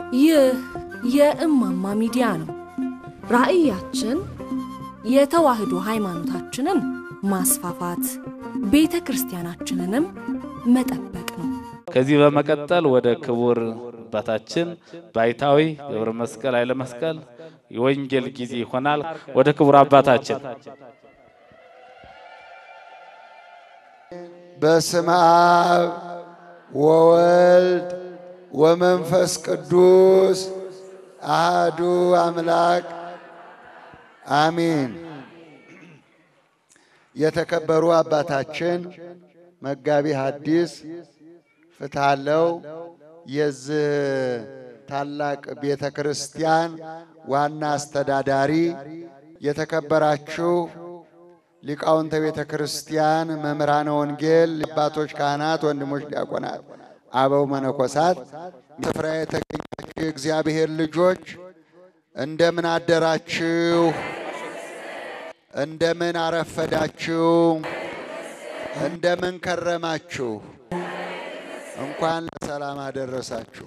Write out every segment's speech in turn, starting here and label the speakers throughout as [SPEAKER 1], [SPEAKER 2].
[SPEAKER 1] ይህ የእማማ ሚዲያ ነው። ራዕያችን የተዋህዶ ሃይማኖታችንን ማስፋፋት፣ ቤተ ክርስቲያናችንንም መጠበቅ ነው።
[SPEAKER 2] ከዚህ በመቀጠል ወደ ክቡር አባታችን ባይታዊ ገብረ መስቀል ኃይለ መስቀል የወንጌል ጊዜ ይሆናል። ወደ ክቡር አባታችን
[SPEAKER 3] በስመ አብ ወወልድ ወመንፈስ ቅዱስ አህዱ አምላክ አሚን። የተከበሩ አባታችን መጋቢ ሐዲስ ፍትሃለው የዚህ ታላቅ ቤተ ክርስቲያን ዋና አስተዳዳሪ፣ የተከበራችሁ ሊቃውንተ ቤተ ክርስቲያን፣ መምህራነ ወንጌል፣ አባቶች ካህናት፣ ወንድሞች ዲያቆናት፣ አበው መነኮሳት፣ ስፍራ የተገኛችሁ የእግዚአብሔር ልጆች እንደምን አደራችሁ? እንደምን አረፈዳችሁ? እንደምን ከረማችሁ? እንኳን ለሰላም አደረሳችሁ።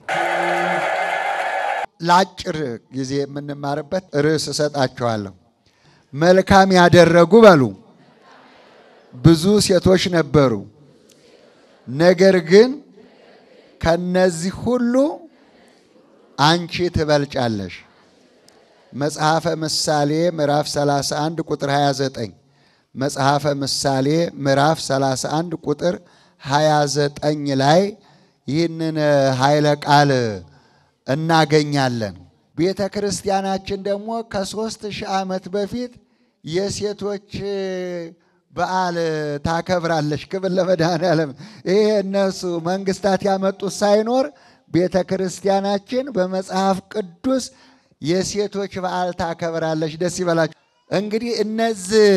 [SPEAKER 3] ለአጭር ጊዜ የምንማርበት ርዕስ እሰጣችኋለሁ። መልካም ያደረጉ በሉ። ብዙ ሴቶች ነበሩ፣ ነገር ግን ከነዚህ ሁሉ አንቺ ትበልጫለሽ። መጽሐፈ ምሳሌ ምዕራፍ 31 ቁጥር 29 መጽሐፈ ምሳሌ ምዕራፍ 31 ቁጥር 29 ላይ ይህንን ኃይለ ቃል እናገኛለን። ቤተ ክርስቲያናችን ደግሞ ከሦስት ሺህ ዓመት በፊት የሴቶች በዓል ታከብራለች። ክብር ለመድኃኔዓለም። ይሄ እነሱ መንግስታት ያመጡት ሳይኖር ቤተ ክርስቲያናችን በመጽሐፍ ቅዱስ የሴቶች በዓል ታከብራለች። ደስ ይበላችሁ። እንግዲህ እነዚህ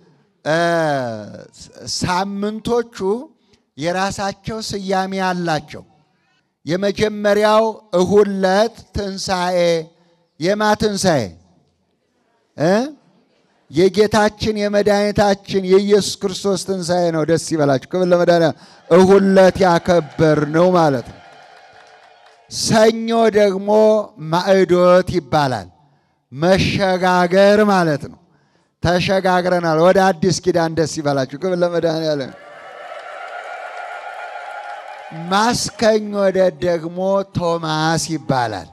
[SPEAKER 3] ሳምንቶቹ የራሳቸው ስያሜ አላቸው። የመጀመሪያው እሁድ ዕለት ትንሣኤ። የማ ትንሣኤ እ የጌታችን የመድኃኒታችን የኢየሱስ ክርስቶስ ትንሣኤ ነው። ደስ ይበላችሁ። ክብር ለመድኃኒዓለም። እሁድ ዕለት ያከበር ነው ማለት ነው። ሰኞ ደግሞ ማዕዶት ይባላል። መሸጋገር ማለት ነው። ተሸጋግረናል ወደ አዲስ ኪዳን። ደስ ይበላችሁ። ክብር ለመድኃኒዓለም። ማስከኝ ወደ ደግሞ ቶማስ ይባላል።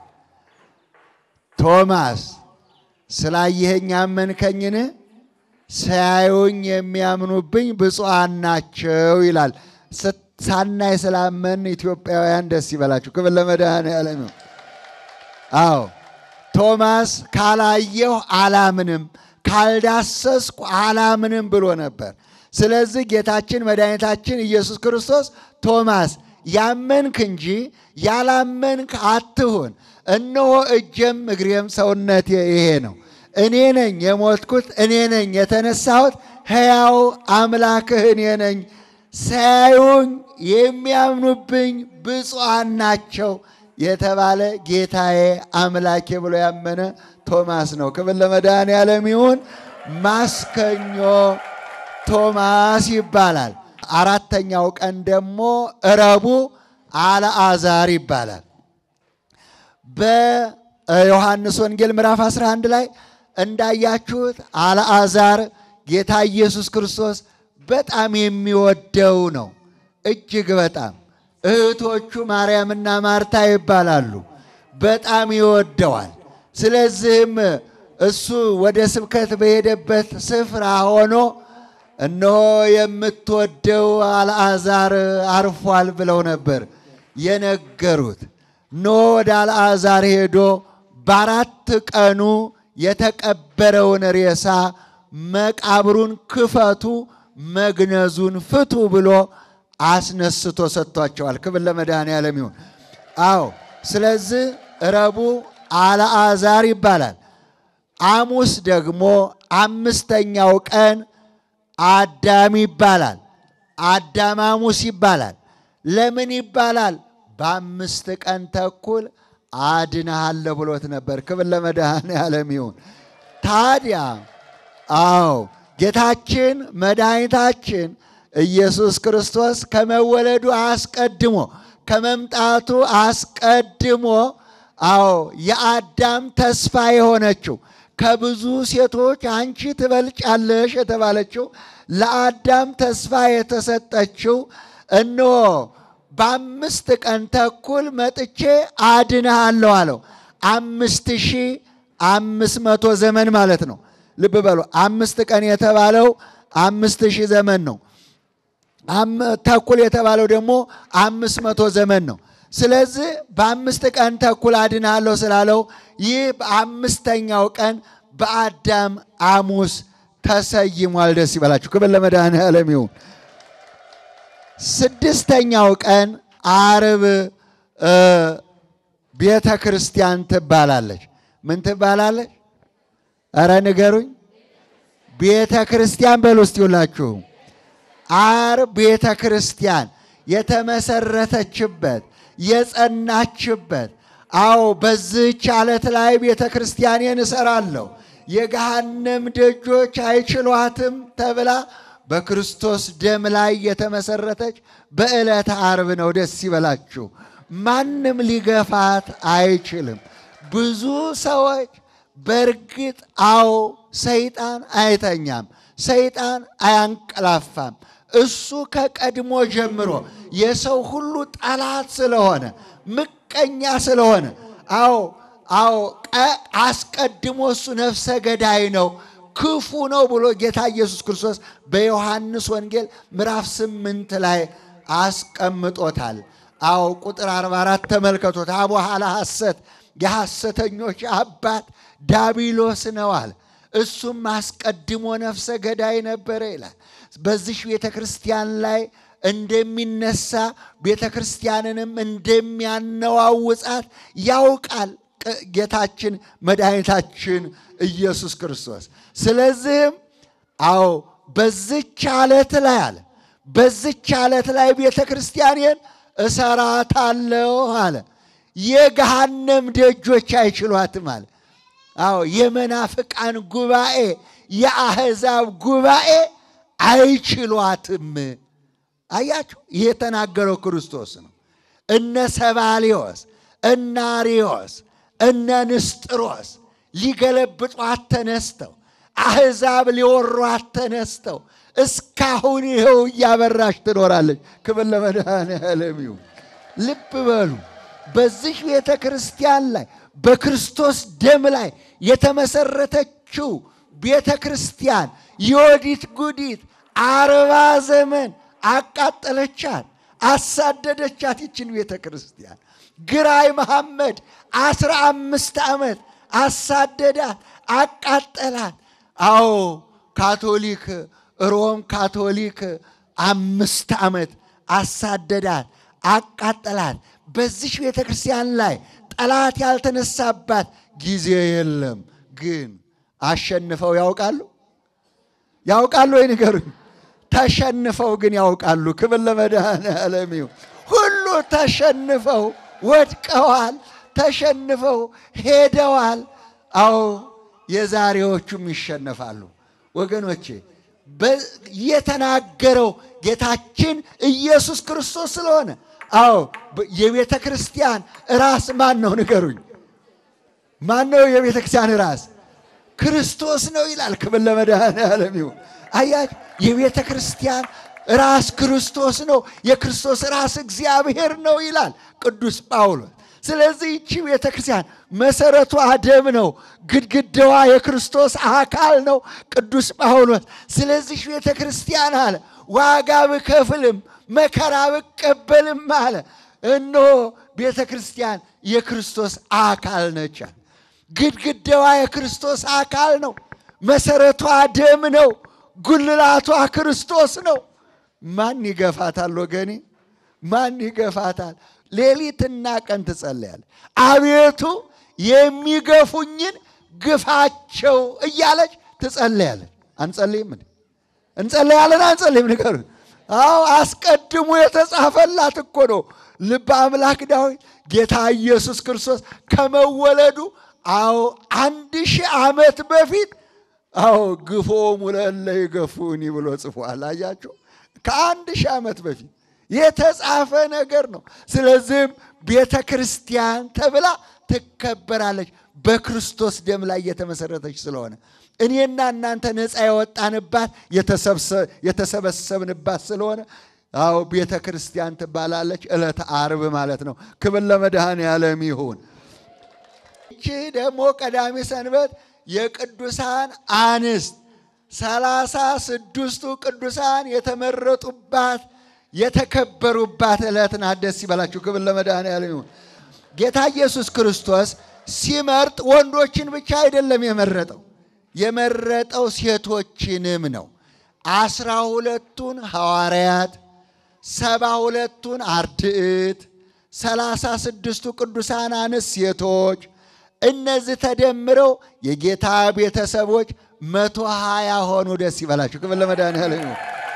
[SPEAKER 3] ቶማስ ስላየኸኝ አመንከኝን? ሳያዩኝ የሚያምኑብኝ ብፁዓን ናቸው ይላል። ሳናይ ስላመን ኢትዮጵያውያን ደስ ይበላችሁ። ክብር ለመድኃኔዓለም። አዎ ቶማስ ካላየሁ አላምንም፣ ካልዳሰስኩ አላምንም ብሎ ነበር። ስለዚህ ጌታችን መድኃኒታችን ኢየሱስ ክርስቶስ ቶማስ ያመንክ እንጂ ያላመንክ አትሁን፣ እነሆ እጄም እግሬም ሰውነቴ ይሄ ነው፣ እኔ ነኝ የሞትኩት፣ እኔ ነኝ የተነሳሁት፣ ሕያው አምላክህ እኔ ነኝ ሳያዩኝ የሚያምኑብኝ ብፁዓን ናቸው የተባለ ጌታዬ አምላኬ ብሎ ያመነ ቶማስ ነው። ክብር ለመድኃኔዓለም ይሁን። ማስከኞ ቶማስ ይባላል። አራተኛው ቀን ደግሞ ረቡዕ አልዓዛር ይባላል። በዮሐንስ ወንጌል ምዕራፍ 11 ላይ እንዳያችሁት አልዓዛር ጌታ ኢየሱስ ክርስቶስ በጣም የሚወደው ነው። እጅግ በጣም እህቶቹ ማርያምና ማርታ ይባላሉ። በጣም ይወደዋል። ስለዚህም እሱ ወደ ስብከት በሄደበት ስፍራ ሆኖ እነሆ የምትወደው አልዓዛር አርፏል ብለው ነበር የነገሩት። እነሆ ወደ አልዓዛር ሄዶ በአራት ቀኑ የተቀበረውን ሬሳ መቃብሩን ክፈቱ መግነዙን ፍቱ ብሎ አስነስቶ ሰጥቷቸዋል። ክብር ለመድኃኔዓለም ይሁን። አዎ፣ ስለዚህ ረቡዕ አልዓዛር ይባላል። ሐሙስ ደግሞ አምስተኛው ቀን አዳም ይባላል። አዳም ሐሙስ ይባላል። ለምን ይባላል? በአምስት ቀን ተኩል አድንሃለሁ ብሎት ነበር። ክብር ለመድኃኔዓለም ይሁን። ታዲያ አዎ ጌታችን መድኃኒታችን ኢየሱስ ክርስቶስ ከመወለዱ አስቀድሞ ከመምጣቱ አስቀድሞ አዎ የአዳም ተስፋ የሆነችው ከብዙ ሴቶች አንቺ ትበልጫለሽ የተባለችው ለአዳም ተስፋ የተሰጠችው እነሆ በአምስት ቀን ተኩል መጥቼ አድንሃለሁ አለው። አምስት ሺህ አምስት መቶ ዘመን ማለት ነው። ልብ በሉ አምስት ቀን የተባለው አምስት ሺህ ዘመን ነው። ተኩል የተባለው ደግሞ አምስት መቶ ዘመን ነው። ስለዚህ በአምስት ቀን ተኩል አድናለሁ ስላለው ይህ በአምስተኛው ቀን በአዳም ሐሙስ ተሰይሟል። ደስ ይበላችሁ። ክብር ለመድኃኔዓለም ይሁን። ስድስተኛው ቀን ዓርብ ቤተ ክርስቲያን ትባላለች። ምን ትባላለች? እረ ንገሩኝ። ቤተ ክርስቲያን በሉ እስቲ ሁላችሁ። ዓርብ ቤተ ክርስቲያን የተመሰረተችበት የጸናችበት አዎ በዚህች ዓለት ላይ ቤተ ክርስቲያኔን እሰራለሁ የገሃነም ደጆች አይችሏትም ተብላ በክርስቶስ ደም ላይ የተመሰረተች በዕለተ ዓርብ ነው። ደስ ይበላችሁ። ማንም ሊገፋት አይችልም። ብዙ ሰዎች በእርግጥ አዎ ሰይጣን አይተኛም፣ ሰይጣን አያንቀላፋም። እሱ ከቀድሞ ጀምሮ የሰው ሁሉ ጠላት ስለሆነ ምቀኛ ስለሆነ አዎ አዎ አስቀድሞ እሱ ነፍሰ ገዳይ ነው ክፉ ነው ብሎ ጌታ ኢየሱስ ክርስቶስ በዮሐንስ ወንጌል ምዕራፍ ስምንት ላይ አስቀምጦታል። አዎ ቁጥር 44 ተመልከቶት። አቡሃላ ሐሰት የሐሰተኞች አባት ዳቢሎስ ነው አለ። እሱም አስቀድሞ ነፍሰ ገዳይ ነበረ ይላል። በዚህ ቤተ ክርስቲያን ላይ እንደሚነሳ ቤተ ክርስቲያንንም እንደሚያነዋውጻት ያውቃል ጌታችን መድኃኒታችን ኢየሱስ ክርስቶስ። ስለዚህም አዎ በዝች ዓለት ላይ አለ በዝች ዓለት ላይ ቤተ ክርስቲያኔን እሰራታለሁ አለ። የገሃነም ደጆች አይችሏትም አለ። አዎ የመናፍቃን ጉባኤ፣ የአሕዛብ ጉባኤ አይችሏትም። አያችሁ፣ ይህ የተናገረው ክርስቶስ ነው። እነ ሰባሊዮስ እነ አርዮስ እነ ንስጥሮስ ሊገለብጧት ተነስተው አሕዛብ ሊወሯት ተነስተው እስካሁን ይኸው እያበራሽ ትኖራለች። ክብር ለመድኃኔዓለም ይሁን። ልብ በሉ በዚህ ቤተ ክርስቲያን ላይ በክርስቶስ ደም ላይ የተመሰረተችው ቤተ ክርስቲያን የወዲት ጉዲት አርባ ዘመን አቃጠለቻት፣ አሳደደቻት። ይችን ቤተ ክርስቲያን ግራኝ መሐመድ አስራ አምስት ዓመት አሳደዳት፣ አቃጠላት። አዎ ካቶሊክ ሮም ካቶሊክ አምስት ዓመት አሳደዳት፣ አቃጠላት። በዚህ ቤተ ክርስቲያን ላይ ጠላት ያልተነሳባት ጊዜ የለም። ግን አሸንፈው ያውቃሉ ያውቃሉ ወይ ንገሩኝ። ተሸንፈው ግን ያውቃሉ። ክብር ለመድኃኔዓለም ይሁን። ሁሉ ተሸንፈው ወድቀዋል፣ ተሸንፈው ሄደዋል። አዎ የዛሬዎቹም ይሸነፋሉ ወገኖቼ። የተናገረው ጌታችን ኢየሱስ ክርስቶስ ስለሆነ አዎ የቤተ ክርስቲያን ራስ ማን ነው ንገሩኝ? ማን ነው የቤተ ክርስቲያን ራስ? ክርስቶስ ነው ይላል። ክብር ለመድኃኔዓለም ይሁን። አያችሁ የቤተ ክርስቲያን ራስ ክርስቶስ ነው። የክርስቶስ ራስ እግዚአብሔር ነው ይላል ቅዱስ ጳውሎስ። ስለዚህ ይቺ ቤተ ክርስቲያን መሰረቷ ደም ነው፣ ግድግዳዋ የክርስቶስ አካል ነው ቅዱስ ጳውሎስ። ስለዚህ ቤተ ክርስቲያን አለ ዋጋ ብከፍልም መከራ ብቀበልም አለ እነሆ ቤተ ክርስቲያን የክርስቶስ አካል ነች። ግድግዳዋ የክርስቶስ አካል ነው። መሰረቷ ደም ነው። ጉልላቷ ክርስቶስ ነው። ማን ይገፋታል ወገኔ? ማን ይገፋታል? ሌሊትና ቀን ትጸለያለች። አቤቱ የሚገፉኝን ግፋቸው እያለች ትጸለያለች። አንጸልይም? እንጸለያለን? አንጸልይም? ንገሩ። አዎ አስቀድሞ የተጻፈላት እኮ ነው። ልበ አምላክ ዳዊት ጌታ ኢየሱስ ክርስቶስ ከመወለዱ አዎ አንድ ሺህ ዓመት በፊት አዎ ግፎሙ ለእለ ይገፉኒ ብሎ ጽፏል። አያቸው ከአንድ ሺህ ዓመት በፊት የተጻፈ ነገር ነው። ስለዚህም ቤተ ክርስቲያን ተብላ ትከበራለች። በክርስቶስ ደም ላይ የተመሰረተች ስለሆነ እኔና እናንተ ነፃ የወጣንባት የተሰበሰብንባት ስለሆነ አዎ ቤተ ክርስቲያን ትባላለች። ዕለተ ዓርብ ማለት ነው። ክብር ለመድኃኔዓለም ይሁን። ይቺ ደግሞ ቀዳሚ ሰንበት የቅዱሳን አንስት ሰላሳ ስድስቱ ቅዱሳን የተመረጡባት የተከበሩባት ዕለት ናት። ደስ ይበላችሁ። ክብር ለመድኃኔዓለም ይሁን። ጌታ ኢየሱስ ክርስቶስ ሲመርጥ ወንዶችን ብቻ አይደለም የመረጠው የመረጠው ሴቶችንም ነው። አስራ ሁለቱን ሐዋርያት፣ ሰባ ሁለቱን አርድዕት፣ ሰላሳ ስድስቱ ቅዱሳን አንስት ሴቶች እነዚህ ተደምረው የጌታ ቤተሰቦች መቶ ሀያ ሆኑ። ደስ ይበላችሁ። ክብር ለመድኃኔዓለም ይሁን።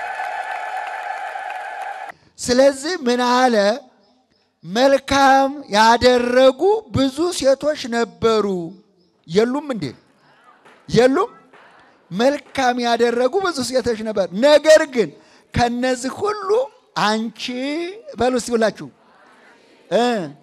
[SPEAKER 3] ስለዚህ ምን አለ? መልካም ያደረጉ ብዙ ሴቶች ነበሩ። የሉም እንዴ? የሉም? መልካም ያደረጉ ብዙ ሴቶች ነበር። ነገር ግን ከነዚህ ሁሉ አንቺ በሉ እስቲ ብላችሁ እ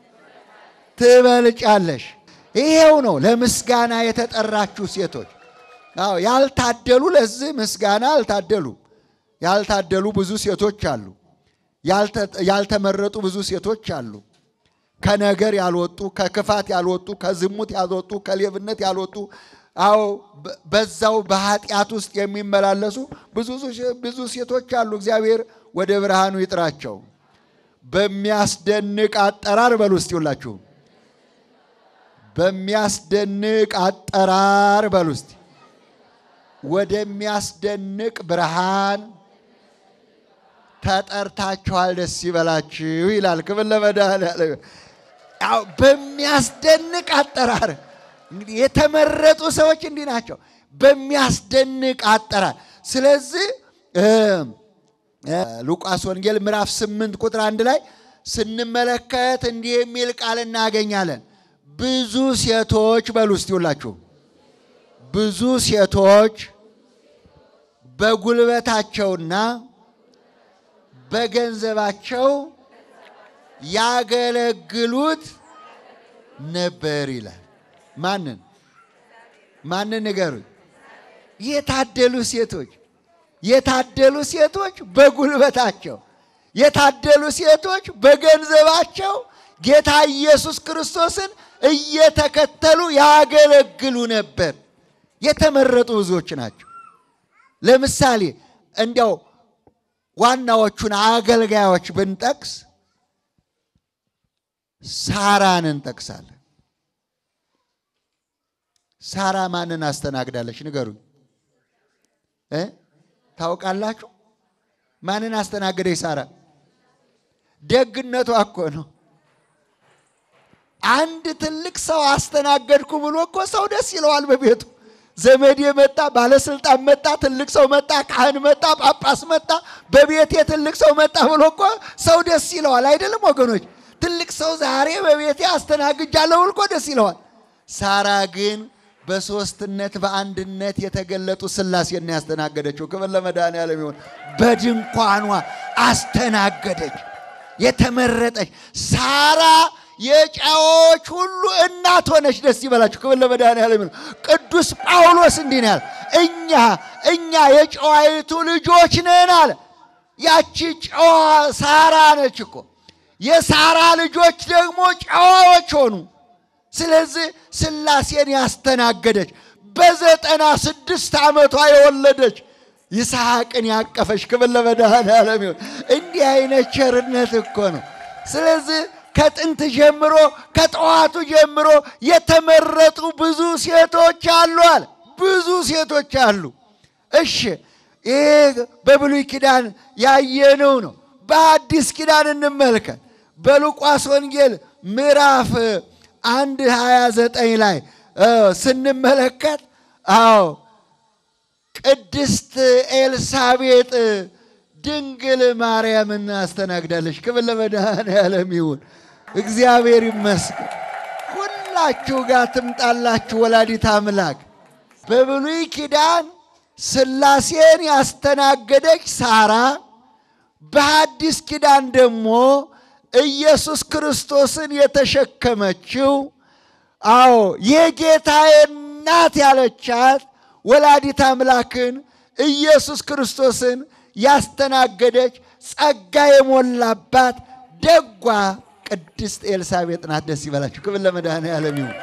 [SPEAKER 3] ትበልጫለሽ። ይሄው ነው ለምስጋና የተጠራችሁ ሴቶች። አዎ ያልታደሉ ለዚህ ምስጋና አልታደሉም። ያልታደሉ ብዙ ሴቶች አሉ። ያልተመረጡ ብዙ ሴቶች አሉ። ከነገር ያልወጡ፣ ከክፋት ያልወጡ፣ ከዝሙት ያልወጡ፣ ከሌብነት ያልወጡ አዎ በዛው በኃጢአት ውስጥ የሚመላለሱ ብዙ ሴቶች አሉ። እግዚአብሔር ወደ ብርሃኑ ይጥራቸው። በሚያስደንቅ አጠራር በሉ እስቲ ሁላችሁ በሚያስደንቅ አጠራር በሉ እስቲ ወደሚያስደንቅ ብርሃን ተጠርታችኋል፣ ደስ ይበላችሁ ይላል። ክብር ለመድኃኔዓለም። ያው በሚያስደንቅ አጠራር እንግዲህ የተመረጡ ሰዎች እንዲህ ናቸው፣ በሚያስደንቅ አጠራር። ስለዚህ ሉቃስ ወንጌል ምዕራፍ ስምንት ቁጥር አንድ ላይ ስንመለከት እንዲህ የሚል ቃል እናገኛለን። ብዙ ሴቶች በሉ እስቲ ሁላችሁ ብዙ ሴቶች በጉልበታቸውና በገንዘባቸው ያገለግሉት ነበር ይላል። ማንን ማንን ንገሩኝ? የታደሉ ሴቶች የታደሉ ሴቶች በጉልበታቸው የታደሉ ሴቶች በገንዘባቸው ጌታ ኢየሱስ ክርስቶስን እየተከተሉ ያገለግሉ ነበር። የተመረጡ ብዙዎች ናቸው። ለምሳሌ እንዲያው ዋናዎቹን አገልጋዮች ብንጠቅስ ሳራን እንጠቅሳለን። ሳራ ማንን አስተናግዳለች? ንገሩኝ እ ታውቃላችሁ? ማንን አስተናገደች ሳራ? ደግነቷ እኮ ነው። አንድ ትልቅ ሰው አስተናገድኩ ብሎ እኮ ሰው ደስ ይለዋል በቤቱ ዘመዴ መጣ፣ ባለስልጣን መጣ፣ ትልቅ ሰው መጣ፣ ካህን መጣ፣ ጳጳስ መጣ፣ በቤቴ ትልቅ ሰው መጣ ብሎ እኮ ሰው ደስ ይለዋል። አይደለም ወገኖች? ትልቅ ሰው ዛሬ በቤቴ አስተናግጃለሁ ብሎ እኮ ደስ ይለዋል። ሳራ ግን በሶስትነት በአንድነት የተገለጡ ሥላሴን ነው ያስተናገደችው። ክብር ለመድኃኔዓለም ይሁን። በድንኳኗ አስተናገደች። የተመረጠች ሳራ የጨዎች ሁሉ እናት ሆነች። ደስ ይበላችሁ። ክብር ለመድኃኔዓለም ይሁን። ቅዱስ ጳውሎስ እንዲህ ነው ያለ፣ እኛ እኛ የጨዋይቱ ልጆች ነን አለ። ያቺ ጨዋ ሳራ ነች እኮ። የሳራ ልጆች ደግሞ ጨዋዎች ሆኑ። ስለዚህ ሥላሴን ያስተናገደች በዘጠና ስድስት ዓመቷ የወለደች ይስሐቅን ያቀፈች ክብር ለመድኃኔዓለም ይሁን። እንዲህ አይነት ቸርነት እኮ ነው። ስለዚህ ከጥንት ጀምሮ ከጠዋቱ ጀምሮ የተመረጡ ብዙ ሴቶች አሉ አለ። ብዙ ሴቶች አሉ። እሺ ይህ በብሉይ ኪዳን ያየነው ነው። በአዲስ ኪዳን እንመልከት። በሉቃስ ወንጌል ምዕራፍ አንድ ሀያ ዘጠኝ ላይ ስንመለከት አዎ ቅድስት ኤልሳቤጥ ድንግል ማርያምን አስተናግዳለች። ክብር ለመድኃኔዓለም ይሁን። እግዚአብሔር ይመስገን። ሁላችሁ ጋር ትምጣላችሁ ወላዲት አምላክ። በብሉይ ኪዳን ሥላሴን ያስተናገደች ሳራ፣ በሐዲስ ኪዳን ደግሞ ኢየሱስ ክርስቶስን የተሸከመችው አዎ የጌታዬ እናት ያለቻት ወላዲት አምላክን ኢየሱስ ክርስቶስን ያስተናገደች ጸጋ የሞላባት ደጓ ቅድስት ኤልሳቤጥ ናት። ደስ ይበላችሁ። ክብር ለመድኃኔዓለም ይሁን።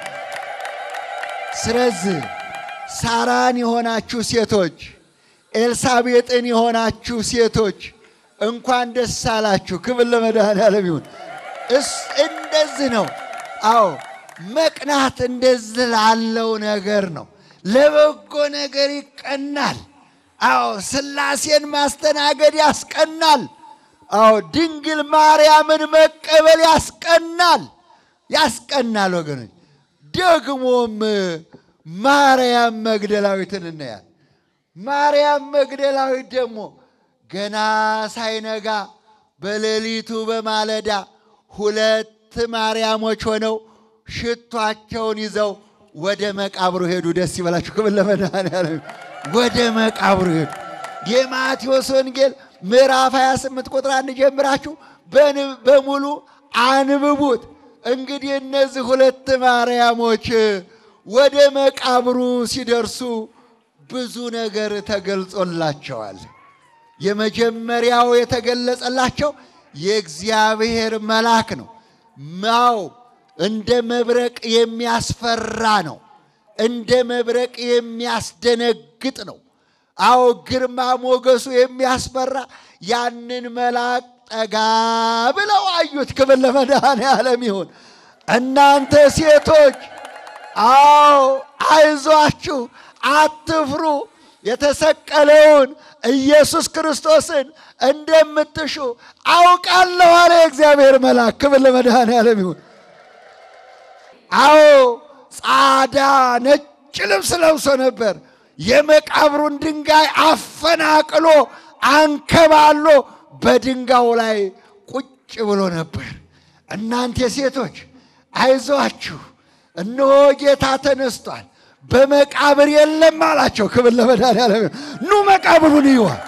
[SPEAKER 3] ስለዚህ ሳራን የሆናችሁ ሴቶች፣ ኤልሳቤጥን የሆናችሁ ሴቶች እንኳን ደስ አላችሁ። ክብር ለመድኃኔዓለም ይሁን። እስ እንደዚህ ነው። አዎ መቅናት እንደዚህ ላለው ነገር ነው። ለበጎ ነገር ይቀናል። አዎ ሥላሴን ማስተናገድ ያስቀናል። አዎ ድንግል ማርያምን መቀበል ያስቀናል፣ ያስቀናል ወገኖች። ደግሞም ማርያም መግደላዊትን እናያል። ማርያም መግደላዊት ደግሞ ገና ሳይነጋ በሌሊቱ በማለዳ ሁለት ማርያሞች ሆነው ሽቷቸውን ይዘው ወደ መቃብሩ ሄዱ። ደስ ይበላችሁ። ክብር ለመድኃኔዓለም። ወደ መቃብሩ ሄዱ። የማቴዎስ ወንጌል ምዕራፍ 28 ቁጥር አንድ ጀምራችሁ በሙሉ አንብቡት። እንግዲህ እነዚህ ሁለት ማርያሞች ወደ መቃብሩ ሲደርሱ ብዙ ነገር ተገልጾላቸዋል። የመጀመሪያው የተገለጸላቸው የእግዚአብሔር መልአክ ነው። ማው እንደ መብረቅ የሚያስፈራ ነው። እንደ መብረቅ የሚያስደነግጥ ነው። አዎ ግርማ ሞገሱ የሚያስፈራ ያንን መልአክ ጠጋ ብለው አዩት። ክብር ለመድኃኔዓለም ይሁን። እናንተ ሴቶች አዎ አይዟችሁ፣ አትፍሩ። የተሰቀለውን ኢየሱስ ክርስቶስን እንደምትሹ አውቃለሁ አለ የእግዚአብሔር መልአክ። ክብር ለመድኃኔዓለም ይሁን። አዎ ጻዳ ነጭ ልብስ ለብሶ ነበር። የመቃብሩን ድንጋይ አፈናቅሎ አንከባሎ በድንጋዩ ላይ ቁጭ ብሎ ነበር። እናንተ ሴቶች አይዟችሁ፣ እነሆ ጌታ ተነስቷል፣ በመቃብር የለም አላቸው። ክብር ለመድኃኔዓለም ኑ መቃብሩን ይዋል።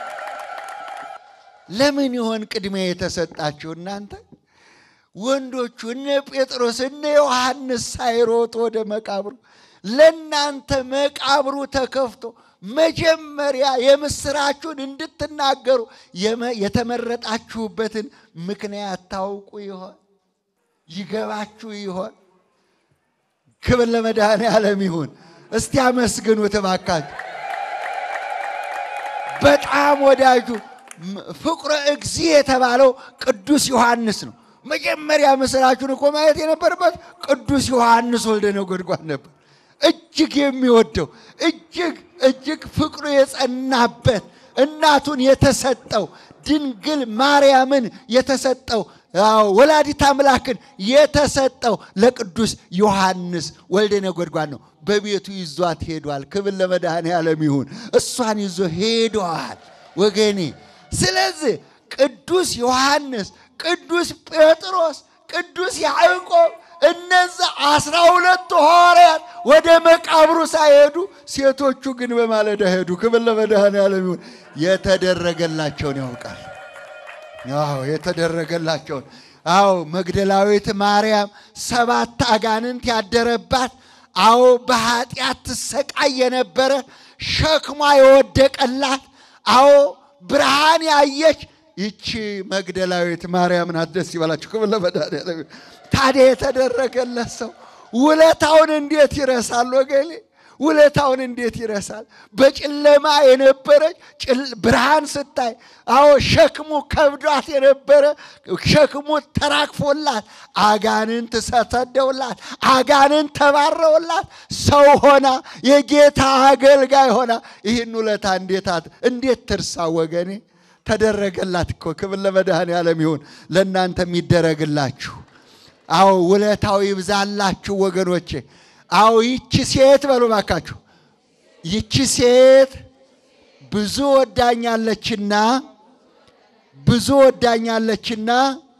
[SPEAKER 3] ለምን ይሆን ቅድሚያ የተሰጣችሁ እናንተ ወንዶቹ? እነ ጴጥሮስ እነ ዮሐንስ ሳይሮጡ ወደ መቃብሩ ለእናንተ መቃብሩ ተከፍቶ መጀመሪያ የምስራችሁን እንድትናገሩ የተመረጣችሁበትን ምክንያት ታውቁ ይሆን? ይገባችሁ ይሆን? ክብር ለመድኃኔዓለም ይሁን። እስቲ አመስግኑት እባካችሁ። በጣም ወዳጁ ፍቁረ እግዚ የተባለው ቅዱስ ዮሐንስ ነው። መጀመሪያ ምስራችሁን እኮ ማየት የነበረበት ቅዱስ ዮሐንስ ወልደ ነጎድጓድ ነበር። እጅግ የሚወደው እጅግ እጅግ ፍቅሩ የጸናበት እናቱን የተሰጠው ድንግል ማርያምን የተሰጠው ወላዲት አምላክን የተሰጠው ለቅዱስ ዮሐንስ ወልደ ነጎድጓድ ነው። በቤቱ ይዟት ሄዷል። ክብር ለመድኃኔዓለም ይሁን። እሷን ይዞ ሄደዋል ወገኔ። ስለዚህ ቅዱስ ዮሐንስ፣ ቅዱስ ጴጥሮስ፣ ቅዱስ ያዕቆብ እነዚህ አስራ ሁለቱ ሐዋርያት ወደ መቃብሩ ሳይሄዱ ሴቶቹ ግን በማለዳ ሄዱ። ክብር ለመድኃኔዓለም ይሁን። የተደረገላቸውን ያውቃል። አዎ የተደረገላቸውን። አዎ መግደላዊት ማርያም ሰባት አጋንንት ያደረባት፣ አዎ በኃጢአት ትሰቃይ የነበረ ሸክሟ የወደቀላት፣ አዎ ብርሃን ያየች ይቺ መግደላዊት ማርያም ናት። ደስ ይበላችሁ። ክብር ለመድኃኔዓለም ይሁን። ታዲያ የተደረገለት ሰው ውለታውን እንዴት ይረሳል ወገኔ? ውለታውን እንዴት ይረሳል? በጨለማ የነበረች ብርሃን ስታይ፣ አዎ ሸክሙ ከብዷት የነበረ ሸክሙ ተራግፎላት፣ አጋንንት ተሰደውላት፣ አጋንንት ተባረውላት፣ ሰው ሆና የጌታ አገልጋይ ሆና ይህን ውለታ እንዴት ትርሳ ወገኔ? ተደረገላት እኮ። ክብር ለመድኃኔዓለም ይሁን። ለእናንተ የሚደረግላችሁ አዎ ውለታው ይብዛላችሁ ወገኖቼ። አዎ ይቺ ሴት በሉ ባካችሁ፣ ይቺ ሴት ብዙ ወዳኛለችና ብዙ ወዳኛለችና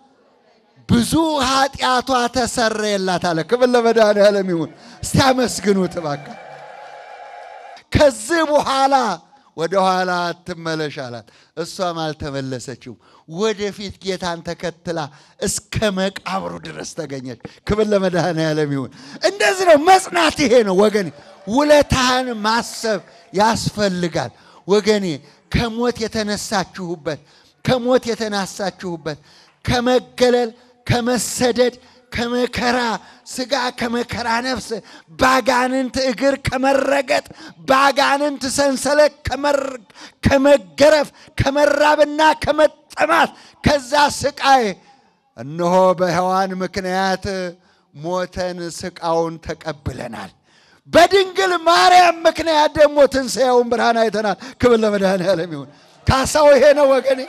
[SPEAKER 3] ብዙ ኃጢአቷ ተሰረየላት አለ። ክብር ለመድኃኔዓለም ይሁን። እስቲ አመስግኑት እባካ። ከዚህ በኋላ ወደ ኋላ አትመለሽ አላት። እሷም አልተመለሰችም። ወደፊት ጌታን ተከትላ እስከ መቃብሩ ድረስ ተገኘች። ክብር ለመድኃኔዓለም ይሁን። እንደዚህ ነው መጽናት። ይሄ ነው ወገኔ፣ ውለታህን ማሰብ ያስፈልጋል ወገኔ። ከሞት የተነሳችሁበት ከሞት የተነሳችሁበት ከመገለል ከመሰደድ ከመከራ ስጋ ከመከራ ነፍስ ባጋንንት እግር ከመረገጥ ባጋንንት ሰንሰለት ከመገረፍ ከመራብና ከመጠማት ከዛ ስቃይ እነሆ በሔዋን ምክንያት ሞተን ስቃውን ተቀብለናል። በድንግል ማርያም ምክንያት ደግሞ ትንሣኤውን ብርሃን አይተናል። ክብር ለመድኃኔዓለም ይሁን። ካሳው ይሄ ነው ወገኔ።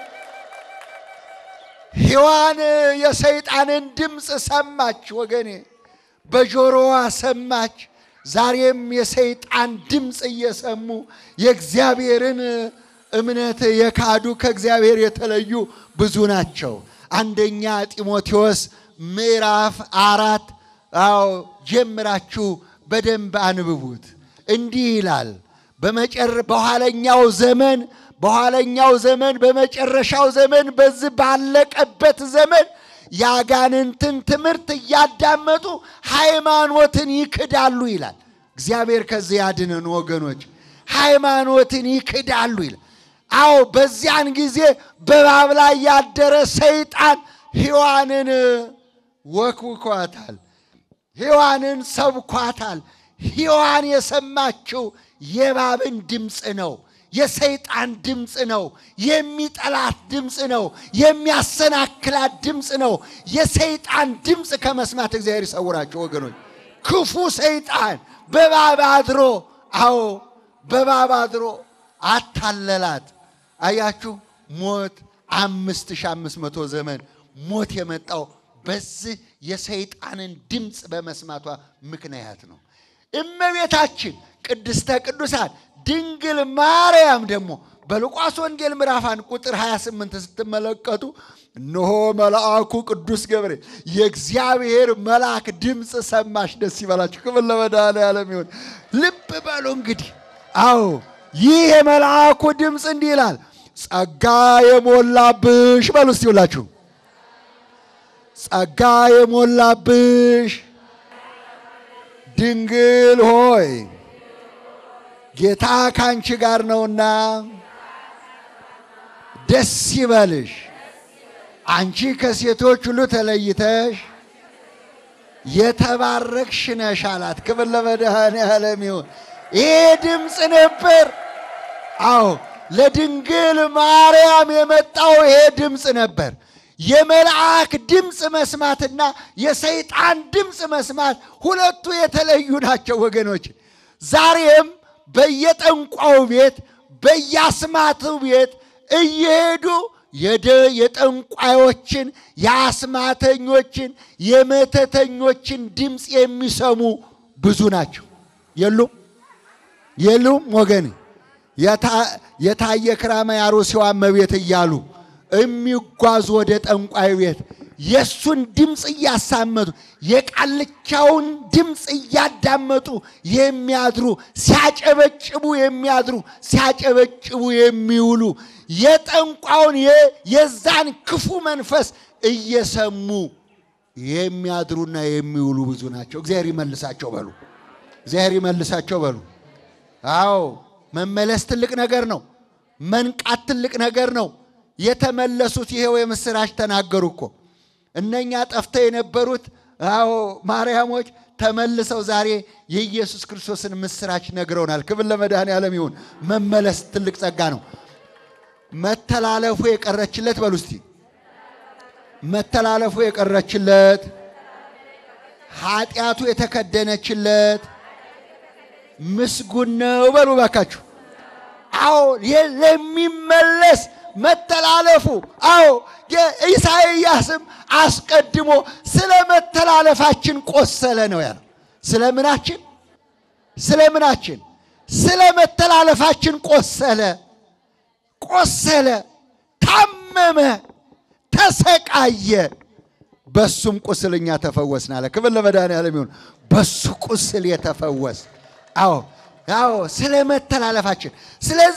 [SPEAKER 3] ሔዋን የሰይጣንን ድምፅ ሰማች ወገኔ፣ በጆሮዋ ሰማች። ዛሬም የሰይጣን ድምፅ እየሰሙ የእግዚአብሔርን እምነት የካዱ ከእግዚአብሔር የተለዩ ብዙ ናቸው። አንደኛ ጢሞቴዎስ ምዕራፍ አራት አዎ ጀምራችሁ በደንብ አንብቡት። እንዲህ ይላል በመጨር በኋለኛው ዘመን በኋለኛው ዘመን በመጨረሻው ዘመን በዚህ ባለቀበት ዘመን የአጋንንትን ትምህርት እያዳመጡ ሃይማኖትን ይክዳሉ ይላል። እግዚአብሔር ከዚህ ያድነን ወገኖች። ሃይማኖትን ይክዳሉ ይላል። አዎ በዚያን ጊዜ በእባብ ላይ ያደረ ሰይጣን ሔዋንን ወክውኳታል፣ ሔዋንን ሰብኳታል። ሔዋን የሰማችው የእባብን ድምፅ ነው። የሰይጣን ድምፅ ነው። የሚጠላት ድምፅ ነው። የሚያሰናክላት ድምፅ ነው። የሰይጣን ድምፅ ከመስማት እግዚአብሔር ይሰውራቸው ወገኖች። ክፉ ሰይጣን በእባብ አድሮ፣ አዎ በእባብ አድሮ አታለላት። አያችሁ ሞት አምስት ሺህ አምስት መቶ ዘመን ሞት የመጣው በዚህ የሰይጣንን ድምፅ በመስማቷ ምክንያት ነው። እመቤታችን ቅድስተ ቅዱሳን ድንግል ማርያም ደግሞ በሉቃስ ወንጌል ምዕራፍ አንድ ቁጥር 28 ስትመለከቱ እነሆ መልአኩ ቅዱስ ገብርኤል የእግዚአብሔር መልአክ ድምፅ ሰማሽ። ደስ ይበላችሁ። ክብር ለመድኃኔዓለም ይሁን። ልብ በሉ እንግዲህ። አዎ ይህ የመልአኩ ድምፅ እንዲህ ይላል፣ ጸጋ የሞላብሽ በሉ እስቲ ሁላችሁ ጸጋ የሞላብሽ ድንግል ሆይ ጌታ ካንቺ ጋር ነውና ደስ ይበልሽ፣ አንቺ ከሴቶች ሁሉ ተለይተሽ የተባረክሽ ነሽ አላት። ክብር ለመድኃኔዓለም ይሁን። ይሄ ድምፅ ነበር። አዎ ለድንግል ማርያም የመጣው ይሄ ድምፅ ነበር። የመልአክ ድምፅ መስማትና የሰይጣን ድምፅ መስማት ሁለቱ የተለዩ ናቸው ወገኖች። ዛሬም በየጠንቋው ቤት በየአስማቱ ቤት እየሄዱ የጠንቋዮችን፣ የአስማተኞችን፣ የመተተኞችን ድምፅ የሚሰሙ ብዙ ናቸው። የሉም የሉም ወገን የታየ ክራማ ያሮሲዋ እመቤት እያሉ የሚጓዙ ወደ ጠንቋይ ቤት የእሱን ድምፅ እያሳመጡ የቃልቻውን ድምፅ እያዳመጡ የሚያድሩ ሲያጨበጭቡ የሚያድሩ ሲያጨበጭቡ የሚውሉ የጠንቋውን የዛን ክፉ መንፈስ እየሰሙ የሚያድሩና የሚውሉ ብዙ ናቸው። እግዚአብሔር ይመልሳቸው በሉ። እግዚአብሔር ይመልሳቸው በሉ። አዎ መመለስ ትልቅ ነገር ነው። መንቃት ትልቅ ነገር ነው። የተመለሱት ይሄው የምስራች ተናገሩ እኮ እነኛ ጠፍተው የነበሩት አዎ ማርያሞች ተመልሰው ዛሬ የኢየሱስ ክርስቶስን ምስራች ነግረውናል። ክብር ለመድኃኔዓለም ይሁን። መመለስ ትልቅ ጸጋ ነው። መተላለፉ የቀረችለት በሉ እስቲ መተላለፉ የቀረችለት ኃጢአቱ የተከደነችለት ምስጉን ነው በሉ ባካችሁ። አዎ ለሚመለስ መተላለፉ አዎ ኢሳይያስም አስቀድሞ ስለ መተላለፋችን ቆሰለ ነው ያለው። ስለ ምናችን? ስለ ምናችን? ስለ መተላለፋችን ቆሰለ፣ ቆሰለ፣ ታመመ፣ ተሰቃየ። በሱም ቁስል እኛ ተፈወስን አለ። ክብር ለመድኃኔዓለም ይሁን። በሱ ቁስል የተፈወስ አዎ አዎ ስለ መተላለፋችን። ስለዚህ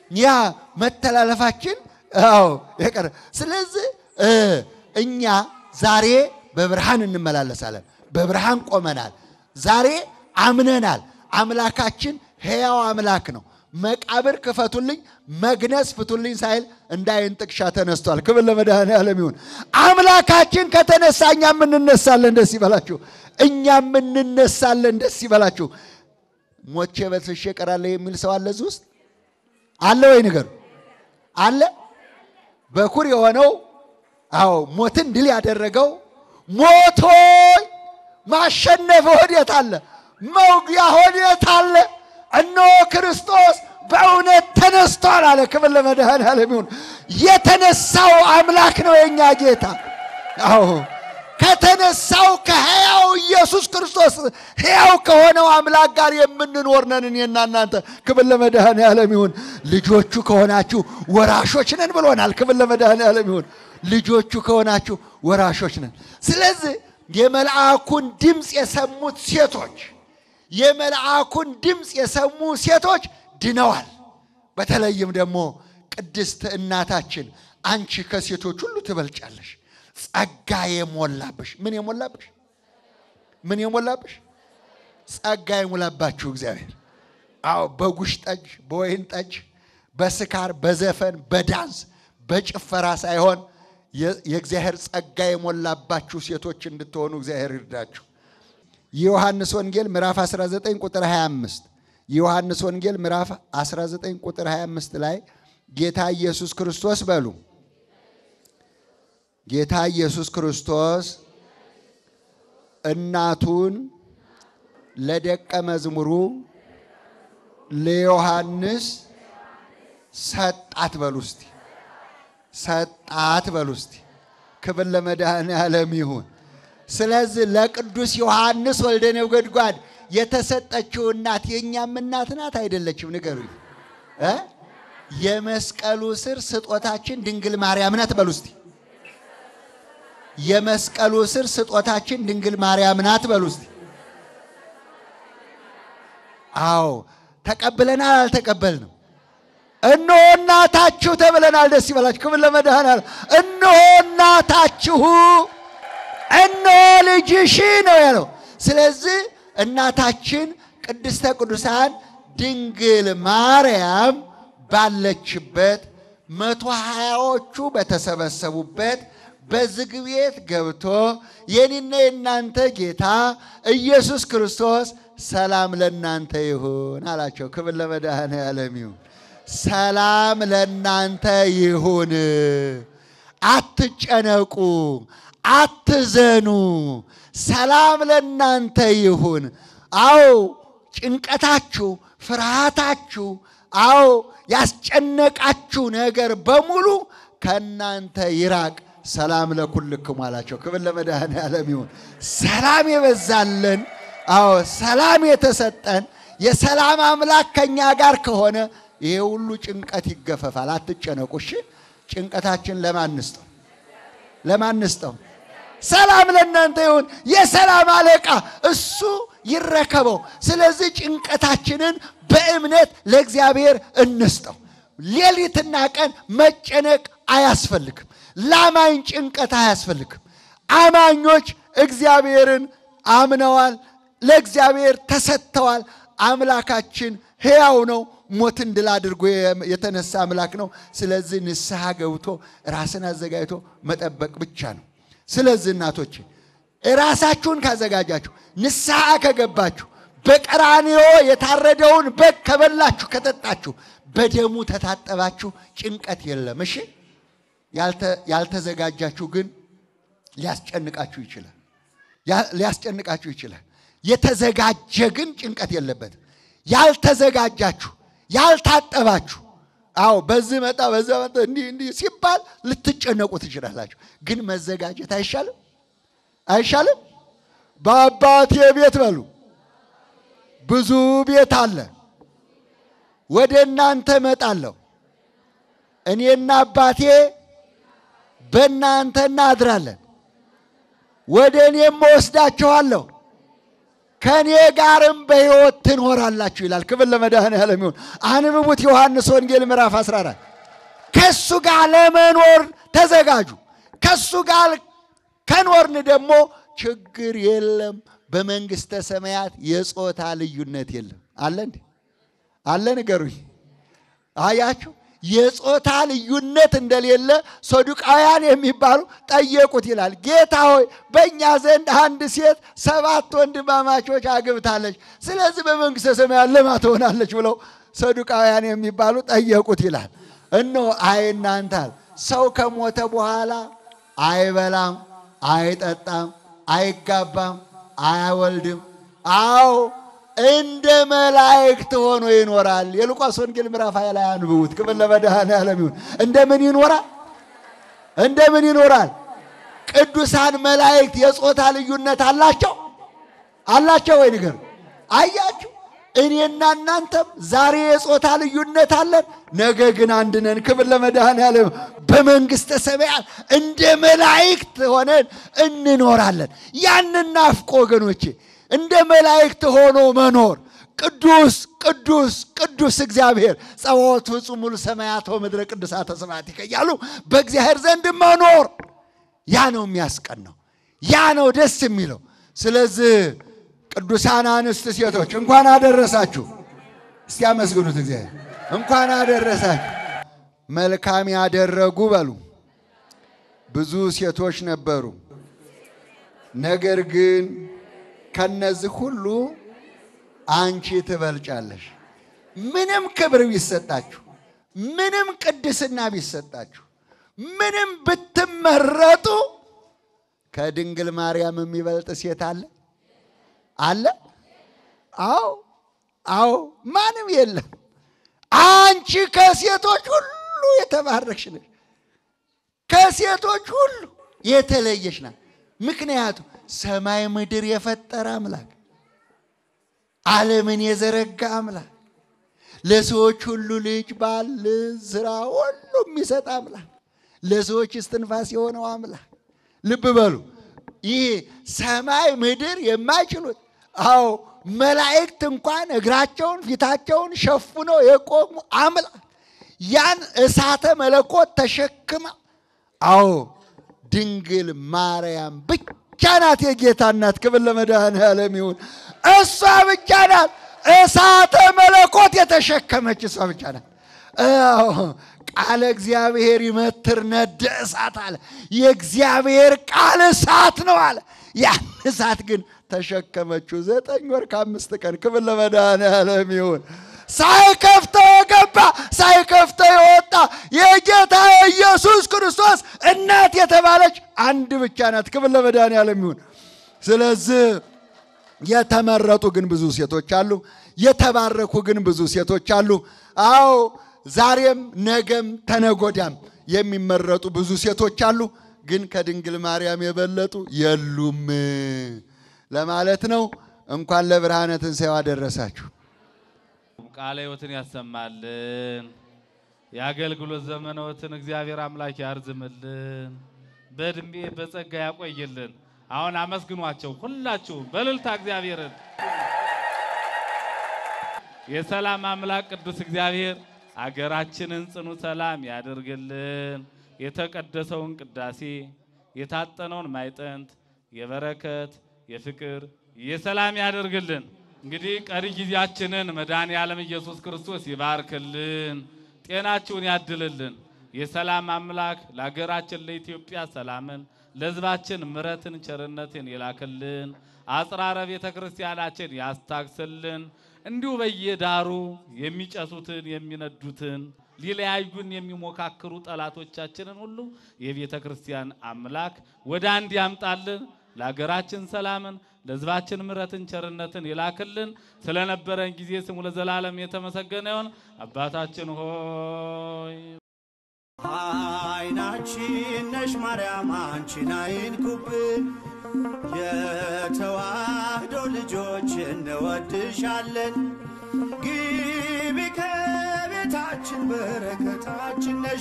[SPEAKER 3] ያ መተላለፋችን አዎ የቀረ ስለዚህ እ እኛ ዛሬ በብርሃን እንመላለሳለን። በብርሃን ቆመናል። ዛሬ አምነናል። አምላካችን ሕያው አምላክ ነው። መቃብር ክፈቱልኝ፣ መግነዝ ፍቱልኝ ሳይል እንደ ዓይን ጥቅሻ ተነስቷል። ክብር ለመድኃኔዓለም ይሁን። አምላካችን ከተነሳ እኛም እንነሳለን። ደስ ይበላችሁ። እኛም እንነሳለን። ደስ ይበላችሁ። ሞቼ በልሼ እቀራለሁ የሚል ሰው አለ እዚህ ውስጥ አለ ወይ? ንገሩ። አለ በኩር የሆነው አዎ ሞትን ድል ያደረገው ሞቶይ ማሸነፍ ወዴት አለ? መውጊያ ወዴት አለ? እነሆ ክርስቶስ በእውነት ተነስቷል አለ። ክብር ለመድኃኔዓለም ይሁን። የተነሳው አምላክ ነው የእኛ ጌታ። አዎ ከተነሳው ከሕያው ኢየሱስ ክርስቶስ ሕያው ከሆነው አምላክ ጋር የምንኖር ነን እኔና እናንተ። ክብር ለመድኃኔዓለም ይሁን። ልጆቹ ከሆናችሁ ወራሾች ነን ብሎናል። ክብር ለመድኃኔዓለም ይሁን። ልጆቹ ከሆናችሁ ወራሾች ነን። ስለዚህ የመልአኩን ድምፅ የሰሙት ሴቶች የመልአኩን ድምፅ የሰሙ ሴቶች ድነዋል። በተለይም ደግሞ ቅድስት እናታችን አንቺ ከሴቶች ሁሉ ትበልጫለሽ፣ ጸጋ የሞላብሽ ምን የሞላብሽ ምን የሞላብሽ ጸጋ የሞላባችሁ እግዚአብሔር። አዎ በጉሽ ጠጅ፣ በወይን ጠጅ፣ በስካር፣ በዘፈን፣ በዳንስ፣ በጭፈራ ሳይሆን የእግዚአብሔር ጸጋ የሞላባችሁ ሴቶች እንድትሆኑ እግዚአብሔር ይርዳችሁ። የዮሐንስ ወንጌል ምዕራፍ 19 ቁጥር 25 የዮሐንስ ወንጌል ምዕራፍ 19 ቁጥር 25 ላይ ጌታ ኢየሱስ ክርስቶስ በሉ ጌታ ኢየሱስ ክርስቶስ እናቱን ለደቀ መዝሙሩ ለዮሐንስ ሰጣት በሉ እስቲ ሰጣት በሉ እስቲ ክብር ለመድኃኔዓለም ይሁን። ስለዚህ ለቅዱስ ዮሐንስ ወልደ ነጎድጓድ የተሰጠችው እናት የእኛም እናት ናት አይደለችም? ንገሩኝ እ የመስቀሉ ስር ስጦታችን ድንግል ማርያም ናት በሉ እስቲ። የመስቀሉ ስር ስጦታችን ድንግል ማርያም ናት በሉ እስቲ። አዎ ተቀብለናል፣ አልተቀበልንም? እነሆ እናታችሁ ተብለናል። ደስ ይበላችሁ። ክብር ለመድኃኔዓለም። እነሆ እናታችሁ እነሆ ልጅሽ ነው ያለው። ስለዚህ እናታችን ቅድስተ ቅዱሳን ድንግል ማርያም ባለችበት መቶ ሀያዎቹ በተሰበሰቡበት በዝግ ቤት ገብቶ የኔና የእናንተ ጌታ ኢየሱስ ክርስቶስ ሰላም ለእናንተ ይሁን አላቸው። ክብር ለመድኃኔዓለም ይሁን። ሰላም ለእናንተ ይሁን፣ አትጨነቁ አትዘኑ፣ ሰላም ለእናንተ ይሁን። አዎ ጭንቀታችሁ፣ ፍርሃታችሁ፣ አዎ ያስጨነቃችሁ ነገር በሙሉ ከእናንተ ይራቅ። ሰላም ለኩልክሙ አላቸው። ክብር ለመድኃኔዓለም ይሁን። ሰላም የበዛለን፣ አዎ ሰላም የተሰጠን የሰላም አምላክ ከእኛ ጋር ከሆነ ይሄ ሁሉ ጭንቀት ይገፈፋል። አትጨነቁ እሺ። ጭንቀታችን ለማን እንስጠው? ለማን እንስጠው? ሰላም ለእናንተ ይሁን። የሰላም አለቃ እሱ ይረከበው። ስለዚህ ጭንቀታችንን በእምነት ለእግዚአብሔር እንስጠው። ሌሊትና ቀን መጨነቅ አያስፈልግም። ላማኝ ጭንቀት አያስፈልግም። አማኞች እግዚአብሔርን አምነዋል፣ ለእግዚአብሔር ተሰጥተዋል። አምላካችን ሕያው ነው። ሞትን ድል አድርጎ የተነሳ አምላክ ነው። ስለዚህ ንስሐ ገብቶ ራስን አዘጋጅቶ መጠበቅ ብቻ ነው። ስለዚህ እናቶች ራሳችሁን ካዘጋጃችሁ፣ ንስሐ ከገባችሁ፣ በቀራንዮ የታረደውን በግ ከበላችሁ ከጠጣችሁ፣ በደሙ ተታጠባችሁ፣ ጭንቀት የለም። እሺ፣ ያልተዘጋጃችሁ ግን ሊያስጨንቃችሁ ይችላል። ሊያስጨንቃችሁ ይችላል። የተዘጋጀ ግን ጭንቀት የለበትም። ያልተዘጋጃችሁ ያልታጠባችሁ አዎ በዚህ መጣ በዛ መጣ እንዲህ እንዲህ ሲባል ልትጨነቁ ትችላላችሁ። ግን መዘጋጀት አይሻልም? አይሻልም? በአባቴ ቤት በሉ ብዙ ቤት አለ። ወደ እናንተ እመጣለሁ፣ እኔና አባቴ በእናንተ እናድራለን፣ ወደ እኔም እወስዳችኋለሁ፣ ከእኔ ጋርም በሕይወት ትኖራላችሁ ይላል። ክብር ለመድኃኔዓለም ይሁን። አንብቡት ዮሐንስ ወንጌል ምዕራፍ 14 ከሱ ጋር ለመኖር ተዘጋጁ። ከሱ ጋር ከኖርን ደግሞ ችግር የለም። በመንግሥተ ሰማያት የጾታ ልዩነት የለም። አለ እንዴ? አለ ንገሩኝ። አያችሁ፣ የጾታ ልዩነት እንደሌለ ሰዱቃውያን የሚባሉ ጠየቁት ይላል። ጌታ ሆይ በእኛ ዘንድ አንድ ሴት ሰባት ወንድማማቾች አግብታለች፣ ስለዚህ በመንግሥተ ሰማያት ለማ ትሆናለች ብለው ሰዱቃውያን የሚባሉ ጠየቁት ይላል። እነሆ አይ እናንተ አለ ሰው ከሞተ በኋላ አይበላም፣ አይጠጣም፣ አይጋባም፣ አያወልድም። አዎ እንደ መላእክት ሆኖ ይኖራል። የሉቃስ ወንጌል ምዕራፍ ሃያ ላይ አንብቡት። ክብር ለመድኃኔዓለም ይሁን። እንደምን ይኖራል? እንደምን ይኖራል? ቅዱሳን መላእክት የጾታ ልዩነት አላቸው አላቸው ወይ ንገር። አያችሁ፣ እኔና እናንተም ዛሬ የጾታ ልዩነት አለን፣ ነገ ግን አንድ ነን። ክብር ለመድኃኔዓለም። በመንግሥተ ሰማያት እንደ መላእክት ሆነን እንኖራለን። ያንን ናፍቆ ወገኖቼ እንደ መላእክት ሆኖ መኖር ቅዱስ ቅዱስ ቅዱስ እግዚአብሔር ጸባዖት ፍጹም ሙሉ ሰማያት ወምድረ ቅዱሳተ ስብሐቲከ እያሉ በእግዚአብሔር ዘንድ መኖር ያ ነው የሚያስቀናው፣ ያ ነው ደስ የሚለው። ስለዚህ ቅዱሳን አንስት ሴቶች እንኳን አደረሳችሁ። እስቲ አመስግኑት እግዚአብሔር። እንኳን አደረሳችሁ። መልካም ያደረጉ በሉ ብዙ ሴቶች ነበሩ፣ ነገር ግን ከነዚህ ሁሉ አንቺ ትበልጫለሽ። ምንም ክብር ቢሰጣችሁ፣ ምንም ቅድስና ቢሰጣችሁ፣ ምንም ብትመረጡ ከድንግል ማርያም የሚበልጥ ሴት አለ አለ? አዎ አዎ፣ ማንም የለም። አንቺ ከሴቶች ሁሉ የተባረክሽ ነሽ። ከሴቶች ሁሉ የተለየሽ ናት። ምክንያቱም ሰማይ ምድር የፈጠረ አምላክ ዓለምን የዘረጋ አምላክ ለሰዎች ሁሉ ልጅ ባል ስራ ሁሉ የሚሰጥ አምላክ ለሰዎች እስትንፋስ የሆነው አምላክ ልብ በሉ። ይህ ሰማይ ምድር የማይችሉት አዎ መላእክት እንኳን እግራቸውን ፊታቸውን ሸፍነው የቆሙ አምላክ ያን እሳተ መለኮት ተሸክማ አዎ ድንግል ማርያም ብቻ ናት የጌታ እናት። ክብር ለመድኃኔዓለም ይሁን። እሷ ብቻ ናት እሳተ መለኮት የተሸከመች እሷ ብቻ ናት። አዎ ቃለ እግዚአብሔር ይመትር ነደ እሳት አለ። የእግዚአብሔር ቃል እሳት ነው አለ። ያን እሳት ግን ተሸከመችው ዘጠኝ ወር ከአምስት ቀን። ክብር ለመድኃኔዓለም ይሁን። ሳይከፍተው የገባ ሳይከፍተው የወጣ የጌታ የኢየሱስ ክርስቶስ እናት የተባለች አንድ ብቻ ናት። ክብር ለመድኃኔዓለም ይሁን። ስለዚህ የተመረጡ ግን ብዙ ሴቶች አሉ። የተባረኩ ግን ብዙ ሴቶች አሉ። አዎ ዛሬም ነገም ተነጎዳም የሚመረጡ ብዙ ሴቶች አሉ። ግን ከድንግል ማርያም የበለጡ የሉም ለማለት ነው። እንኳን ለብርሃነ ትንሣኤው አደረሳችሁ።
[SPEAKER 2] ቃለ ሕይወትን ያሰማልን። የአገልግሎት ዘመኖትን እግዚአብሔር አምላክ ያርዝምልን። በእድሜ በጸጋ ያቆይልን። አሁን አመስግኗቸው ሁላችሁ በእልልታ እግዚአብሔርን። የሰላም አምላክ ቅዱስ እግዚአብሔር አገራችንን ጽኑ ሰላም ያደርግልን። የተቀደሰውን ቅዳሴ የታጠነውን ማይጠንት የበረከት የፍቅር የሰላም ያደርግልን። እንግዲህ ቀሪ ጊዜያችንን መድኃኔ ዓለም ኢየሱስ ክርስቶስ ይባርክልን፣ ጤናችሁን ያድልልን። የሰላም አምላክ ለሀገራችን ለኢትዮጵያ ሰላምን፣ ለሕዝባችን ምሕረትን ቸርነትን ይላክልን። አጽራረ ቤተ ክርስቲያናችን ያስታግስልን። እንዲሁ በየዳሩ የሚጨሱትን የሚነዱትን ሊለያዩን የሚሞካክሩ ጠላቶቻችንን ሁሉ የቤተ ክርስቲያን አምላክ ወደ አንድ ያምጣልን። ለሀገራችን ሰላምን ለሕዝባችን ምሕረትን ቸርነትን ይላክልን። ስለነበረን ጊዜ ስሙ ለዘላለም የተመሰገነ ይሁን። አባታችን ሆይ
[SPEAKER 4] አይናችን ነሽ ማርያም አንቺን አይንኩብን፣ የተዋህዶ ልጆች እንወድሻለን። ግቢ ከቤታችን በረከታችን ነሽ።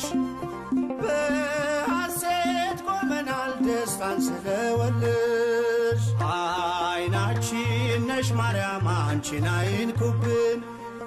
[SPEAKER 4] በሐሴት ቆመናል ደስታን ስለወለድሽ አይናችን ነሽ ማርያም አንቺን አይንኩብን።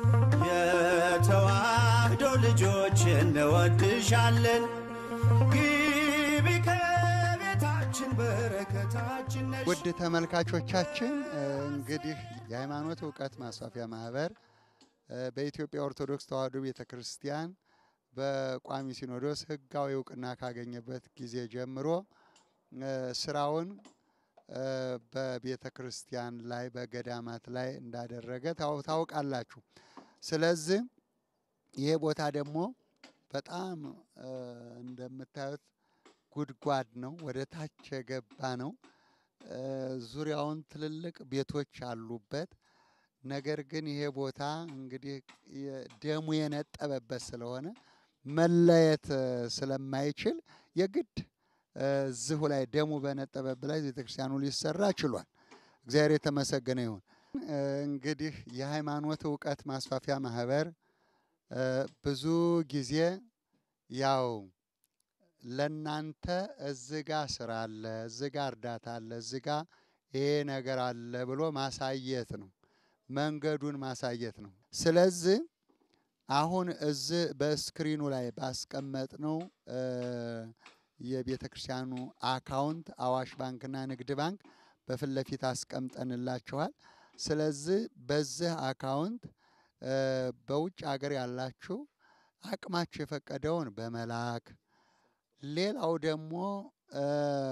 [SPEAKER 4] የተዋህዶ ልጆች እንወድሻለን። ግቢ ከቤታችን በረከታችን ነሽ።
[SPEAKER 3] ውድ ተመልካቾቻችን እንግዲህ የሃይማኖት እውቀት ማስፋፊያ ማህበር እ በኢትዮጵያ ኦርቶዶክስ ተዋሕዶ ቤተ ክርስቲያን በቋሚ ሲኖዶስ ሕጋዊ እውቅና ካገኘበት ጊዜ ጀምሮ እ ስራውን እ በቤተ ክርስቲያን ላይ በገዳማት ላይ እንዳደረገ ታው- ታውቃላችሁ። ስለዚህ ይሄ ቦታ ደግሞ በጣም እ እንደምታዩት ጉድጓድ ነው፣ ወደ ታች የገባ ነው። እ ዙሪያውን ትልልቅ ቤቶች አሉበት። ነገር ግን ይሄ ቦታ እንግዲህ የ- ደሙ የነጠበበት ስለሆነ መለየት እ ስለማይችል የግድ እ እዚሁ ላይ ደሙ በነጠበበት ላይ ቤተክርስቲያኑ ሊሰራ ችሏል። እግዚአብሔር የተመሰገነ ይሁን። እ እንግዲህ የሃይማኖት እውቀት ማስፋፊያ ማህበር እ ብዙ ጊዜ ያው ለናንተ እዚህ ጋ ስራ አለ፣ እዚህ ጋ እርዳታ አለ፣ እዚህ ጋ ይሄ ነገር አለ ብሎ ማሳየት ነው፣ መንገዱን ማሳየት ነው። ስለዚህ አሁን እዚህ በስክሪኑ ላይ ባስቀመጥነው እ የቤተ ክርስቲያኑ አካውንት አዋሽ ባንክና ንግድ ባንክ በፊት ለፊት አስቀምጠንላችኋል። ስለዚህ በዚህ አካውንት እ በውጭ ሀገር ያላችሁ አቅማችሁ የፈቀደውን በመላክ ሌላው ደግሞ እ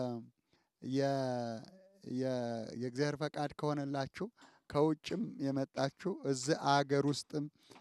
[SPEAKER 3] የ- የ- የእግዚአብሔር ፈቃድ ከሆነላችሁ ከውጭም የመጣችሁ እዚህ አገር ውስጥም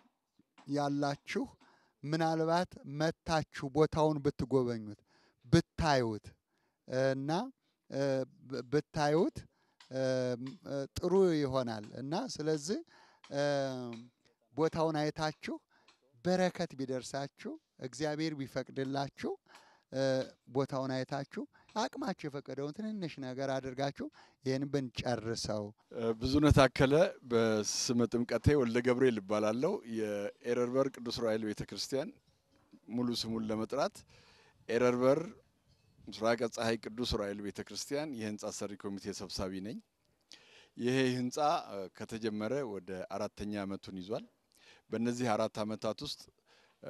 [SPEAKER 3] ያላችሁ ምናልባት መታችሁ ቦታውን ብትጎበኙት ብታዩት እና እ ብ- ብታዩት እ ም- እ ጥሩ ይሆናል እና ስለዚህ እ ቦታውን አይታችሁ በረከት ቢደርሳችሁ እግዚአብሔር ቢፈቅድላችሁ እ ቦታውን አይታችሁ አቅማችሁ የፈቀደውን ትንንሽ ነገር አድርጋችሁ ይህን ብንጨርሰው
[SPEAKER 5] ብዙነህ ታከለ በስመ ጥምቀቴ ወልደ ገብርኤል እባላለሁ። የኤረርበር ቅዱስ ዑራኤል ቤተ ክርስቲያን ሙሉ ስሙን ለመጥራት ኤረርበር ምስራቀ ፀሐይ ቅዱስ ዑራኤል ቤተ ክርስቲያን የህንፃ ሰሪ ኮሚቴ ሰብሳቢ ነኝ። ይሄ ህንፃ እ ከተጀመረ ወደ አራተኛ ዓመቱን ይዟል። በእነዚህ አራት ዓመታት ውስጥ እ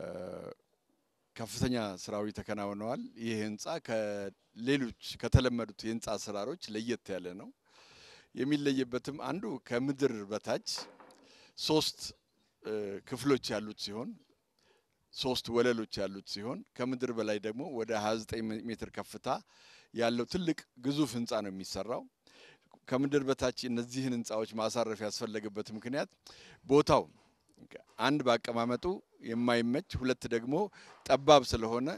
[SPEAKER 5] ከፍተኛ ስራዊ ተከናውነዋል። ይህ ህንፃ ከሌሎች ከተለመዱት የህንፃ አሰራሮች ለየት ያለ ነው። የሚለይበትም አንዱ ከምድር በታች ሶስት እ ክፍሎች ያሉት ሲሆን ሶስት ወለሎች ያሉት ሲሆን ከምድር በላይ ደግሞ ወደ 29 ሜትር ከፍታ ያለው ትልቅ ግዙፍ ህንፃ ነው የሚሰራው። ከምድር በታች እነዚህን ህንፃዎች ማሳረፍ ያስፈለገበት ምክንያት ቦታው አንድ በአቀማመጡ የማይመች ሁለት ደግሞ ጠባብ ስለሆነ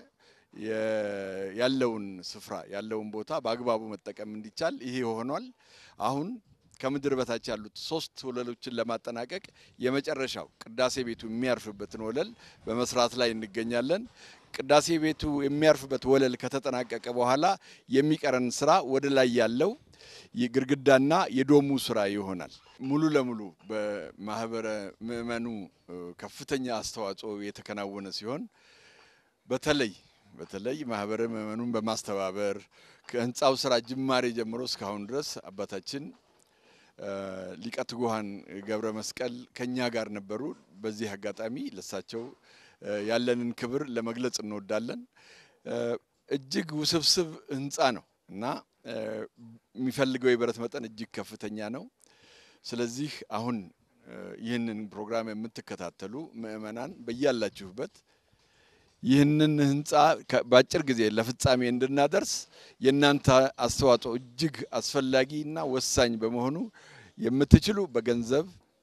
[SPEAKER 5] የ- ያለውን ስፍራ ያለውን ቦታ በአግባቡ መጠቀም እንዲቻል ይሄ ሆኗል። አሁን ከምድር በታች ያሉት ሶስት ወለሎችን ለማጠናቀቅ የመጨረሻው ቅዳሴ ቤቱ የሚያርፍበትን ወለል በመስራት ላይ እንገኛለን። ቅዳሴ ቤቱ የሚያርፍበት ወለል ከተጠናቀቀ በኋላ የሚቀረን ስራ ወደ ላይ ያለው የግድግዳና የዶሙ ስራ ይሆናል። ሙሉ ለሙሉ በማህበረ ምእመኑ እ ከፍተኛ አስተዋጽኦ የተከናወነ ሲሆን በተለይ በተለይ ማህበረ ምእመኑን በማስተባበር ከህንፃው ስራ ጅማሬ ጀምሮ እስካሁን ድረስ አባታችን እ ሊቀ ትጉሃን ገብረ መስቀል ከኛ ጋር ነበሩ። በዚህ አጋጣሚ ለሳቸው እ ያለንን ክብር ለመግለጽ እንወዳለን። እ እጅግ ውስብስብ ህንፃ ነው እና እ የሚፈልገው የብረት መጠን እጅግ ከፍተኛ ነው። ስለዚህ አሁን እ ይህንን ፕሮግራም የምትከታተሉ ምእመናን በያላችሁበት ይህንን ህንፃ ከ- በአጭር ጊዜ ለፍጻሜ እንድናደርስ የእናንተ አስተዋጽኦ እጅግ አስፈላጊና ወሳኝ በመሆኑ የምትችሉ በገንዘብ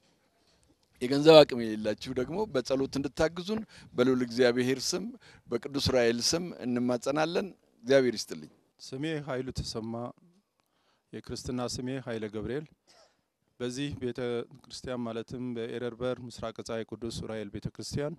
[SPEAKER 5] የገንዘብ አቅም የሌላችሁ ደግሞ በጸሎት እንድታግዙን በልዑል እግዚአብሔር ስም በቅዱስ ዑራኤል ስም እንማጸናለን። እግዚአብሔር ይስጥልኝ።
[SPEAKER 6] ስሜ ኃይሉ ተሰማ፣ የክርስትና ስሜ ኃይለ ገብርኤል። በዚህ ቤተ ክርስቲያን ማለትም በኤረርበር ምስራቅ ፀሐይ ቅዱስ ዑራኤል ቤተ ክርስቲያን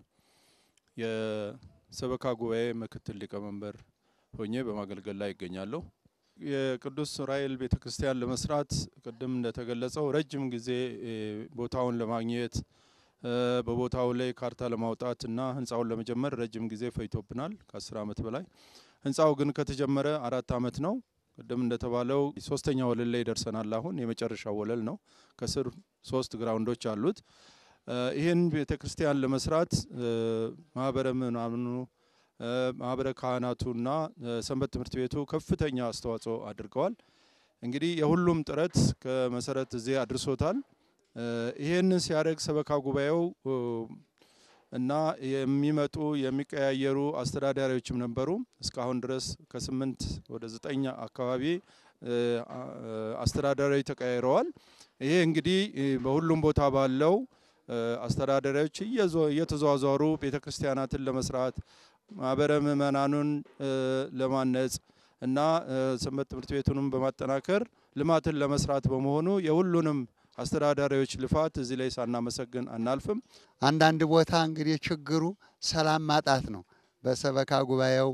[SPEAKER 6] የሰበካ ጉባኤ ምክትል ሊቀመንበር ሆኜ በማገልገል ላይ ይገኛለሁ። የቅዱስ ዑራኤል ቤተ ክርስቲያን ለመስራት ቅድም እንደተገለጸው ረጅም ጊዜ እ፣ ቦታውን ለማግኘት እ፣ በቦታው ላይ ካርታ ለማውጣት እና ህንፃውን ለመጀመር ረጅም ጊዜ ፈይቶብናል፣ ከአስር ዓመት በላይ። ህንፃው ግን ከተጀመረ አራት ዓመት ነው። ቅድም እንደተባለው ሶስተኛ ወለል ላይ ደርሰናል። አሁን የመጨረሻው ወለል ነው። ከስር ሶስት ግራውንዶች አሉት። ይህን ቤተ ክርስቲያን ለመስራት ማህበረ ምናምኑ ማህበረ ካህናቱና ሰንበት ትምህርት ቤቱ ከፍተኛ አስተዋጽኦ አድርገዋል። እንግዲህ የሁሉም ጥረት ከመሰረት እዚህ አድርሶታል። ይህንን ሲያደርግ ሰበካ ጉባኤው እና የሚመጡ የሚቀያየሩ አስተዳዳሪዎችም ነበሩ። እስካሁን ድረስ ከስምንት ወደ ዘጠኝ አካባቢ አስተዳዳሪዎች ተቀያይረዋል። ይሄ እንግዲህ በሁሉም ቦታ ባለው አስተዳዳሪዎች እየተዘዋወሩ ቤተ ክርስቲያናትን ለመስራት ማህበረ ምእመናኑን ለማነጽ እና ሰንበት ትምህርት ቤቱንም በማጠናከር ልማትን ለመስራት በመሆኑ የሁሉንም አስተዳዳሪዎች ልፋት እዚህ ላይ ሳናመሰግን አናልፍም።
[SPEAKER 3] አንዳንድ ቦታ እንግዲህ ችግሩ ሰላም ማጣት ነው። በሰበካ ጉባኤው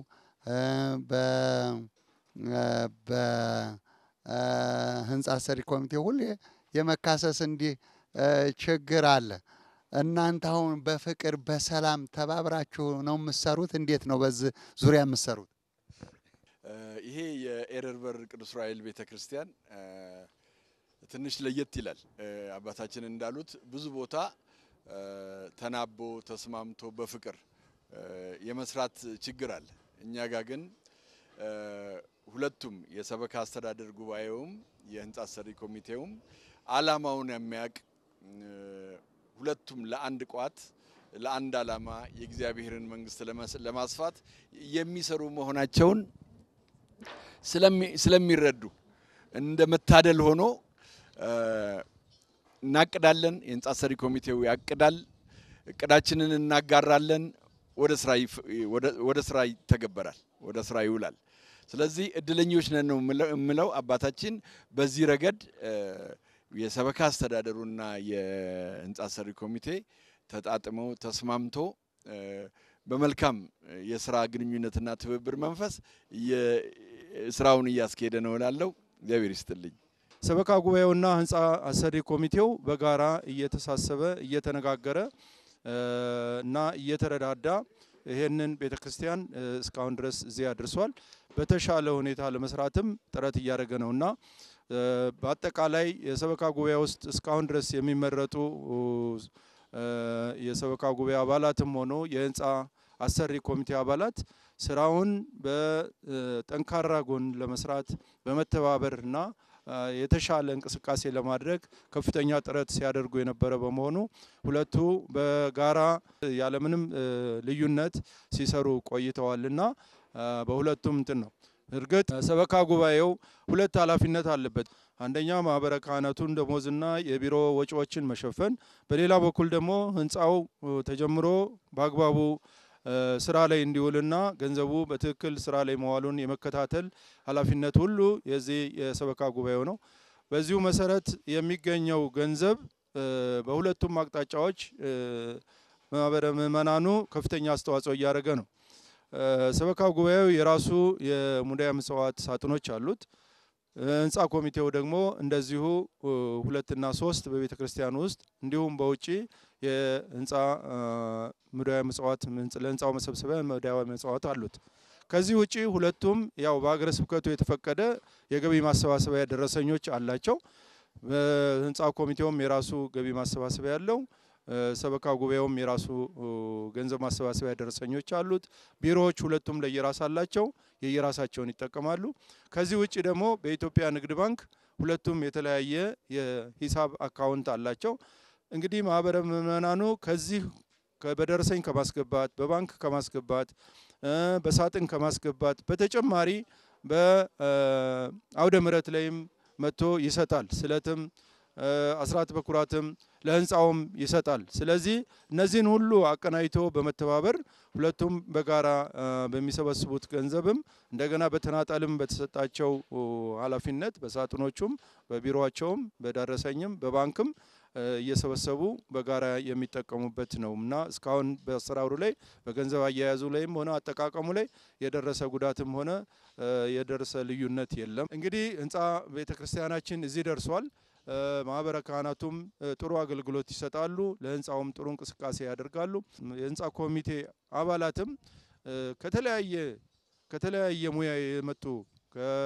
[SPEAKER 3] በህንፃ ሰሪ ኮሚቴ ሁሌ የመካሰስ እንዲህ ችግር አለ። እናንተ አሁን በፍቅር በሰላም ተባብራችሁ ነው የምትሰሩት? እንዴት ነው በዚህ ዙሪያ የምትሰሩት?
[SPEAKER 5] ይሄ የኤረር በር ቅዱስ ዑራኤል ቤተ ክርስቲያን ትንሽ ለየት ይላል። አባታችን እንዳሉት ብዙ ቦታ ተናቦ ተስማምቶ በፍቅር የመስራት ችግር አለ። እኛ ጋር ግን ሁለቱም የሰበካ አስተዳደር ጉባኤውም የህንፃ ሰሪ ኮሚቴውም አላማውን የሚያውቅ ሁለቱም ለአንድ ቋት ለአንድ አላማ የእግዚአብሔርን መንግስት ለማስፋት የሚሰሩ መሆናቸውን ስለሚረዱ እንደ መታደል ሆኖ እናቅዳለን። የህንፃ ሰሪ ኮሚቴው ያቅዳል፣ እቅዳችንን እናጋራለን። ወደ ስራ ይተገበራል፣ ወደ ስራ ይውላል። ስለዚህ እድለኞች ነን ነው የምለው። አባታችን በዚህ ረገድ የሰበካ አስተዳደሩና የህንፃ ሰሪ ኮሚቴ ተጣጥመው ተስማምቶ በመልካም የስራ ግንኙነትና ትብብር መንፈስ ስራውን እያስኬደ ነው እላለሁ። እግዚአብሔር ይስጥልኝ።
[SPEAKER 6] ሰበካ ጉባኤውና ህንፃ አሰሪ ኮሚቴው በጋራ እየተሳሰበ እየተነጋገረ እና እየተረዳዳ ይህንን ቤተ ክርስቲያን እስካሁን ድረስ እዚህ አድርሷል። በተሻለ ሁኔታ ለመስራትም ጥረት እያደረገ ነው እና በአጠቃላይ የሰበካ ጉባኤ ውስጥ እስካሁን ድረስ የሚመረጡ የሰበካ ጉባኤ አባላትም ሆኖ የህንፃ አሰሪ ኮሚቴ አባላት ስራውን በጠንካራ ጎን ለመስራት በመተባበርና የተሻለ እንቅስቃሴ ለማድረግ ከፍተኛ ጥረት ሲያደርጉ የነበረ በመሆኑ ሁለቱ በጋራ ያለምንም ልዩነት ሲሰሩ ቆይተዋልና በሁለቱም እንትን ነው። እርግጥ ሰበካ ጉባኤው ሁለት ኃላፊነት አለበት። አንደኛ ማህበረ ካህናቱን ደሞዝና የቢሮ ወጪዎችን መሸፈን፣ በሌላ በኩል ደግሞ ህንፃው ተጀምሮ በአግባቡ ስራ ላይ እንዲውልና ገንዘቡ በትክክል ስራ ላይ መዋሉን የመከታተል ኃላፊነት ሁሉ የዚህ የሰበካ ጉባኤው ነው። በዚሁ መሰረት የሚገኘው ገንዘብ በሁለቱም አቅጣጫዎች ማህበረ ምእመናኑ ከፍተኛ አስተዋጽኦ እያደረገ ነው። ሰበካ ጉባኤው የራሱ የሙዳየ ምጽዋት ሳጥኖች አሉት። ህንፃ ኮሚቴው ደግሞ እንደዚሁ ሁለትና ሶስት በቤተ ክርስቲያን ውስጥ እንዲሁም በውጭ የህንፃ ሙዳየ ምጽዋት ለህንፃው መሰብሰቢያ ሙዳየ ምጽዋት አሉት። ከዚህ ውጪ ሁለቱም ያው በሀገረ ስብከቱ የተፈቀደ የገቢ ማሰባሰቢያ ደረሰኞች አላቸው። ህንፃ ኮሚቴውም የራሱ ገቢ ማሰባሰቢያ ያለው ሰበካ ጉባኤውም የራሱ ገንዘብ ማሰባሰቢያ ደረሰኞች አሉት። ቢሮዎች ሁለቱም ለየራስ አላቸው፣ የየራሳቸውን ይጠቀማሉ። ከዚህ ውጭ ደግሞ በኢትዮጵያ ንግድ ባንክ ሁለቱም የተለያየ የሂሳብ አካውንት አላቸው። እንግዲህ ማህበረ ምእመናኑ ከዚህ በደረሰኝ ከማስገባት በባንክ ከማስገባት በሳጥን ከማስገባት በተጨማሪ በአውደ ምሕረት ላይም መጥቶ ይሰጣል። ስለትም አስራት በኩራትም ለህንፃውም ይሰጣል። ስለዚህ እነዚህን ሁሉ አቀናጅቶ በመተባበር ሁለቱም በጋራ በሚሰበስቡት ገንዘብም እንደገና በተናጠልም በተሰጣቸው ኃላፊነት በሳጥኖቹም በቢሮቸውም በደረሰኝም በባንክም እየሰበሰቡ በጋራ የሚጠቀሙበት ነው እና እስካሁን በአሰራሩ ላይ በገንዘብ አያያዙ ላይም ሆነ አጠቃቀሙ ላይ የደረሰ ጉዳትም ሆነ የደረሰ ልዩነት የለም። እንግዲህ ህንፃ ቤተ ክርስቲያናችን እዚህ ደርሷል። ማህበረ ካህናቱም ጥሩ አገልግሎት ይሰጣሉ። ለህንፃውም ጥሩ እንቅስቃሴ ያደርጋሉ። የህንፃ ኮሚቴ አባላትም ከተለያየ ከተለያየ ሙያ የመጡ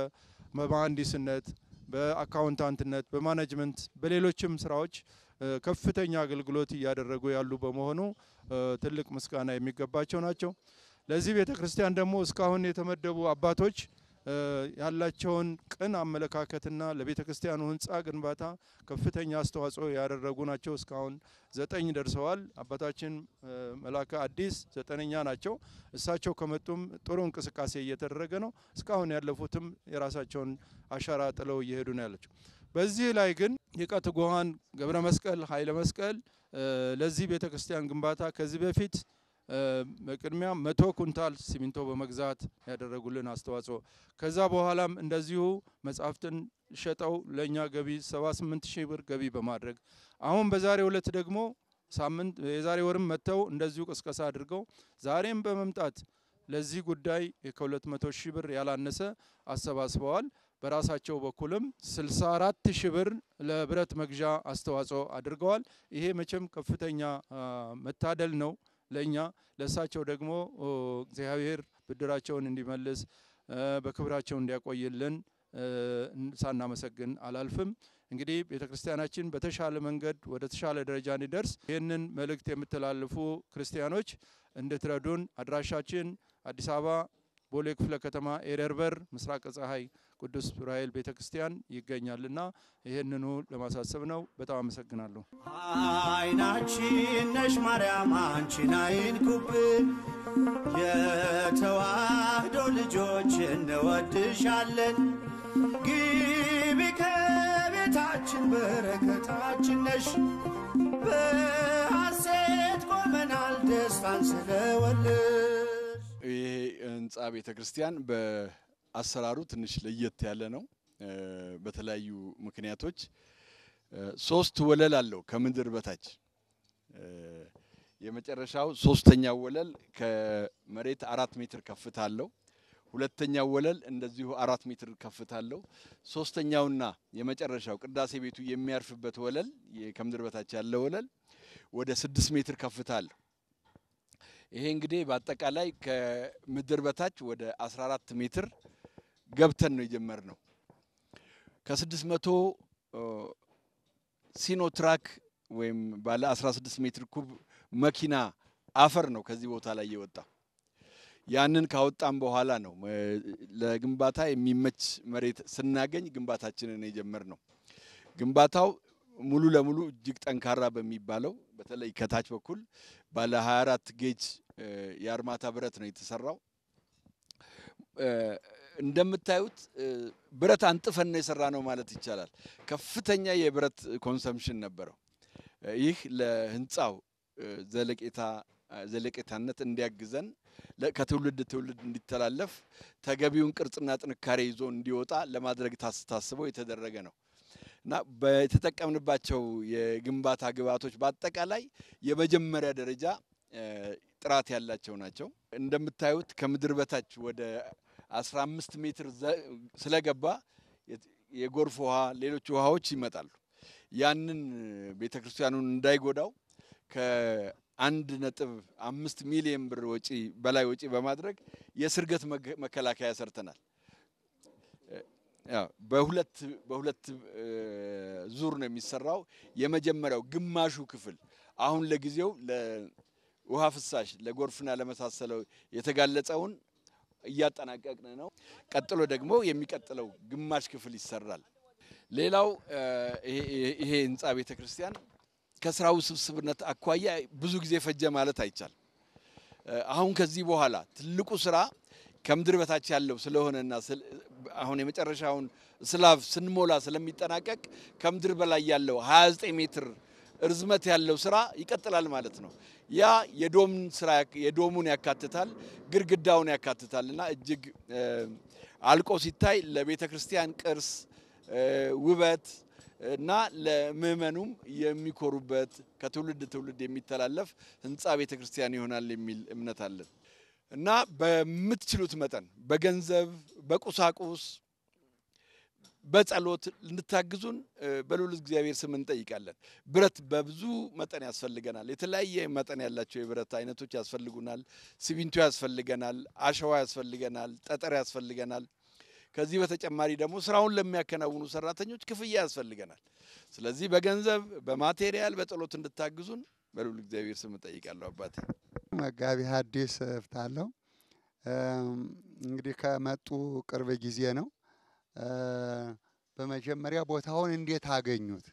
[SPEAKER 6] በመሀንዲስነት፣ በአካውንታንትነት፣ በማኔጅመንት፣ በሌሎችም ስራዎች እ፣ ከፍተኛ አገልግሎት እያደረጉ ያሉ በመሆኑ እ፣ ትልቅ ምስጋና የሚገባቸው ናቸው። ለዚህ ቤተ ክርስቲያን ደግሞ እስካሁን የተመደቡ አባቶች እ፣ ያላቸውን ቅን አመለካከትና ለቤተ ክርስቲያኑ ህንፃ ግንባታ ከፍተኛ አስተዋጽኦ ያደረጉ ናቸው። እስካሁን ዘጠኝ ደርሰዋል። አባታችን እ፣ መላከ አዲስ ዘጠነኛ ናቸው። እሳቸው ከመጡም ጥሩ እንቅስቃሴ እየተደረገ ነው። እስካሁን ያለፉትም የራሳቸውን አሻራ ጥለው እየሄዱ ነው ያለችው። በዚህ ላይ ግን ሊቀ ትጉሃን ገብረ መስቀል ኃይለ መስቀል እ፣ ለዚህ ቤተ ክርስቲያን ግንባታ ከዚህ በፊት እ፣ በቅድሚያ መቶ ኩንታል ሲሚንቶ በመግዛት ያደረጉልን አስተዋጽኦ ከዛ በኋላም እንደዚሁ መጽሐፍትን ሸጠው ለእኛ ገቢ 78 ሺህ ብር ገቢ በማድረግ አሁን በዛሬው ዕለት ደግሞ ሳምንት የዛሬ ወርም መጥተው እንደዚሁ ቅስቀሳ አድርገው ዛሬም በመምጣት ለዚህ ጉዳይ ከ200 ሺህ ብር ያላነሰ አሰባስበዋል። በራሳቸው በኩልም 64 ሺህ ብር ለብረት መግዣ አስተዋጽኦ አድርገዋል። ይሄ መቼም ከፍተኛ አ፣ መታደል ነው ለእኛ። ለእሳቸው ደግሞ ኦ፣ እግዚአብሔር ብድራቸውን እንዲመልስ እ፣ በክብራቸው እንዲያቆይልን እ፣ ሳናመሰግን አላልፍም። እንግዲህ ቤተ ክርስቲያናችን በተሻለ መንገድ ወደ ተሻለ ደረጃ እንዲደርስ ይህንን መልእክት የምትላልፉ ክርስቲያኖች እንድትረዱን አድራሻችን አዲስ አበባ ቦሌ ክፍለ ከተማ ኤረርበር ምስራቅ ፀሐይ ቅዱስ ዑራኤል ቤተ ክርስቲያን ይገኛልና ይህንኑ ለማሳሰብ ነው። በጣም አመሰግናለሁ።
[SPEAKER 4] አይናችን ነሽ ማርያም አንቺን አይንኩብን፣ የተዋህዶ ልጆች እንወድሻለን። ግቢ ከቤታችን በረከታችን ነሽ፣ በሐሴት ቆመናል ደስታን ስለወለድሽ።
[SPEAKER 5] ይሄ ህንፃ ቤተ ክርስቲያን በአሰራሩ ትንሽ ለየት ያለ ነው። እ፣ በተለያዩ ምክንያቶች እ፣ ሶስት ወለል አለው ከምድር በታች እ፣ የመጨረሻው ሶስተኛው ወለል ከመሬት አራት ሜትር ከፍታ አለው። ሁለተኛው ወለል እንደዚሁ አራት ሜትር ከፍታ አለው። ሶስተኛውና የመጨረሻው ቅዳሴ ቤቱ የሚያርፍበት ወለል የ- ከምድር በታች ያለ ወለል ወደ ስድስት ሜትር ከፍታ አለው። ይሄ እንግዲህ በአጠቃላይ ከምድር በታች ወደ 14 ሜትር ገብተን ነው የጀመርነው። ከ600 ሲኖትራክ ወይም ባለ 16 ሜትር ኩብ መኪና አፈር ነው ከዚህ ቦታ ላይ የወጣ። ያንን ካወጣም በኋላ ነው እ፣ ለግንባታ የሚመች መሬት ስናገኝ ግንባታችንን የጀመርነው። ግንባታው ሙሉ ለሙሉ እጅግ ጠንካራ በሚባለው በተለይ ከታች በኩል ባለ 24 ጌጅ እ፣ የአርማታ ብረት ነው የተሰራው። እ፣ እንደምታዩት እ፣ ብረት አንጥፈን ነው የሰራ ነው ማለት ይቻላል። ከፍተኛ የብረት ኮንሰምሽን ነበረው። እ፣ ይህ ለህንፃው እ፣ ዘለቄታ ዘለቄታነት እንዲያግዘን ለ- ከትውልድ ትውልድ እንዲተላለፍ ተገቢውን ቅርጽና ጥንካሬ ይዞ እንዲወጣ ለማድረግ ታስ- ታስቦ የተደረገ ነው እና በተጠቀምንባቸው የግንባታ ግብዓቶች በአጠቃላይ የመጀመሪያ ደረጃ እ፣ ጥራት ያላቸው ናቸው። እንደምታዩት ከምድር በታች ወደ 15 ሜትር ዘ- ስለገባ የት- የጎርፍ ውሃ፣ ሌሎች ውሃዎች ይመጣሉ። ያንን ቤተ ክርስቲያኑን እንዳይጎዳው ከአንድ ነጥብ አምስት ሚሊዮን ብር ወጪ በላይ ወጪ በማድረግ የስርገት መከ- መከላከያ ሰርተናል። ያው በሁለት በሁለት እ፣ ዙር ነው የሚሰራው። የመጀመሪያው ግማሹ ክፍል አሁን ለጊዜው ለውሃ ፍሳሽ ለጎርፍና ለመሳሰለው የተጋለጸውን እያጠናቀቅን ነው። ቀጥሎ ደግሞ የሚቀጥለው ግማሽ ክፍል ይሰራል። ሌላው እ፣ ይሄ ይሄ ህንፃ ቤተ ክርስቲያን ከስራው ውስብስብነት አኳያ ብዙ ጊዜ ፈጀ ማለት አይቻልም። እ፣ አሁን ከዚህ በኋላ ትልቁ ስራ ከምድር በታች ያለው ስለሆነና ስለ- አሁን የመጨረሻውን ስላቭ ስንሞላ ስለሚጠናቀቅ ከምድር በላይ ያለው 29 ሜትር እርዝመት ያለው ስራ ይቀጥላል ማለት ነው። ያ የዶምን ስራ ያክ- የዶሙን ያካትታል፣ ግድግዳውን ያካትታል እና እጅግ እ፣ አልቆ ሲታይ ለቤተ ክርስቲያን ቅርስ እ፣ ውበት እና ለምእመኑም የሚኮሩበት ከትውልድ ትውልድ የሚተላለፍ ህንፃ ቤተ ክርስቲያን ይሆናል የሚል እምነት አለን እና በምትችሉት መጠን በገንዘብ፣ በቁሳቁስ፣ በጸሎት እንድታግዙን እ፣ በልዑል እግዚአብሔር ስም እንጠይቃለን። ብረት በብዙ መጠን ያስፈልገናል። የተለያየ መጠን ያላቸው የብረት አይነቶች ያስፈልጉናል። ሲሚንቶ ያስፈልገናል፣ አሸዋ ያስፈልገናል፣ ጠጠር ያስፈልገናል። ከዚህ በተጨማሪ ደግሞ ስራውን ለሚያከናውኑ ሰራተኞች ክፍያ ያስፈልገናል። ስለዚህ በገንዘብ በማቴሪያል፣ በጸሎት እንድታግዙን በልዑል እግዚአብሔር ስም እጠይቃለሁ። አባቴ
[SPEAKER 7] መጋቢ ሐዲስ እፍታለሁ። እንግዲህ ከመጡ ቅርብ ጊዜ ነው። በመጀመሪያ ቦታውን እንዴት አገኙት?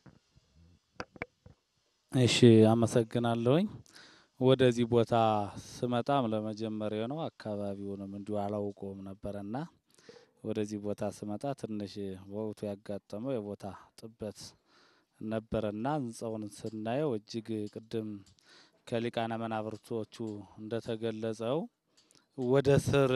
[SPEAKER 2] እሺ አመሰግናለሁኝ። ወደዚህ ቦታ ስመጣም ለመጀመሪያ ነው። አካባቢውንም እንዲሁ አላውቀውም ነበረና ወደዚህ ቦታ ስመጣ ትንሽ በወቅቱ ያጋጠመው የቦታ ጥበት ነበረና ህንጻውን ስናየው እጅግ ቅድም ከሊቃነ መናብርቶቹ እንደተገለጸው ወደ ስር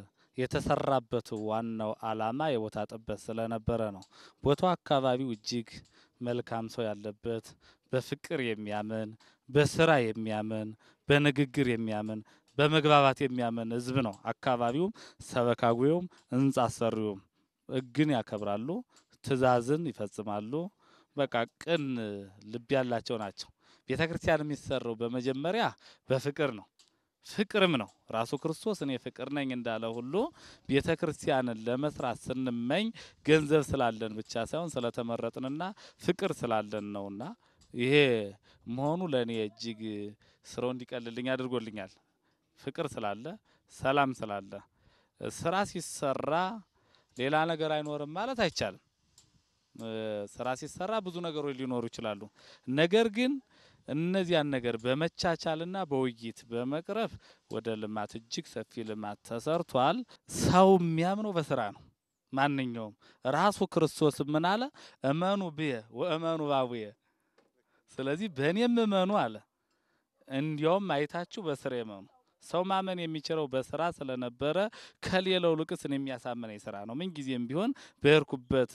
[SPEAKER 2] የተሰራበት ዋናው ዓላማ የቦታ ጥበት ስለነበረ ነው። ቦታው አካባቢው እጅግ መልካም ሰው ያለበት በፍቅር የሚያምን በስራ የሚያምን በንግግር የሚያምን በመግባባት የሚያምን ህዝብ ነው። አካባቢውም ሰበካ ጉባኤውም ህንጻ አሰሪውም ህግን ያከብራሉ፣ ትእዛዝን ይፈጽማሉ። በቃ ቅን ልብ ያላቸው ናቸው። ቤተ ክርስቲያን የሚሰራው በመጀመሪያ በፍቅር ነው። ፍቅርም ነው ራሱ ክርስቶስ እኔ ፍቅር ነኝ እንዳለ ሁሉ ቤተ ክርስቲያንን ለመስራት ስንመኝ ገንዘብ ስላለን ብቻ ሳይሆን ስለተመረጥንና ፍቅር ስላለን ነውና ይሄ መሆኑ ለእኔ እጅግ ስራው እንዲቀልልኝ አድርጎልኛል። ፍቅር ስላለ፣ ሰላም ስላለ ስራ ሲሰራ ሌላ ነገር አይኖርም ማለት አይቻልም። ስራ ሲሰራ ብዙ ነገሮች ሊኖሩ ይችላሉ። ነገር ግን እነዚያን ነገር በመቻቻልና በውይይት በመቅረፍ ወደ ልማት እጅግ ሰፊ ልማት ተሰርቷል። ሰው የሚያምነው በስራ ነው። ማንኛውም ራሱ ክርስቶስ ምን አለ? እመኑ ብየ ወእመኑ ባቡየ። ስለዚህ በእኔም እመኑ አለ። እንዲያውም አይታችሁ በስራ እመኑ። ሰው ማመን የሚችለው በስራ ስለነበረ ከሌላው ልቅስን የሚያሳምነኝ ስራ ነው። ምን ጊዜም ቢሆን በሄድኩበት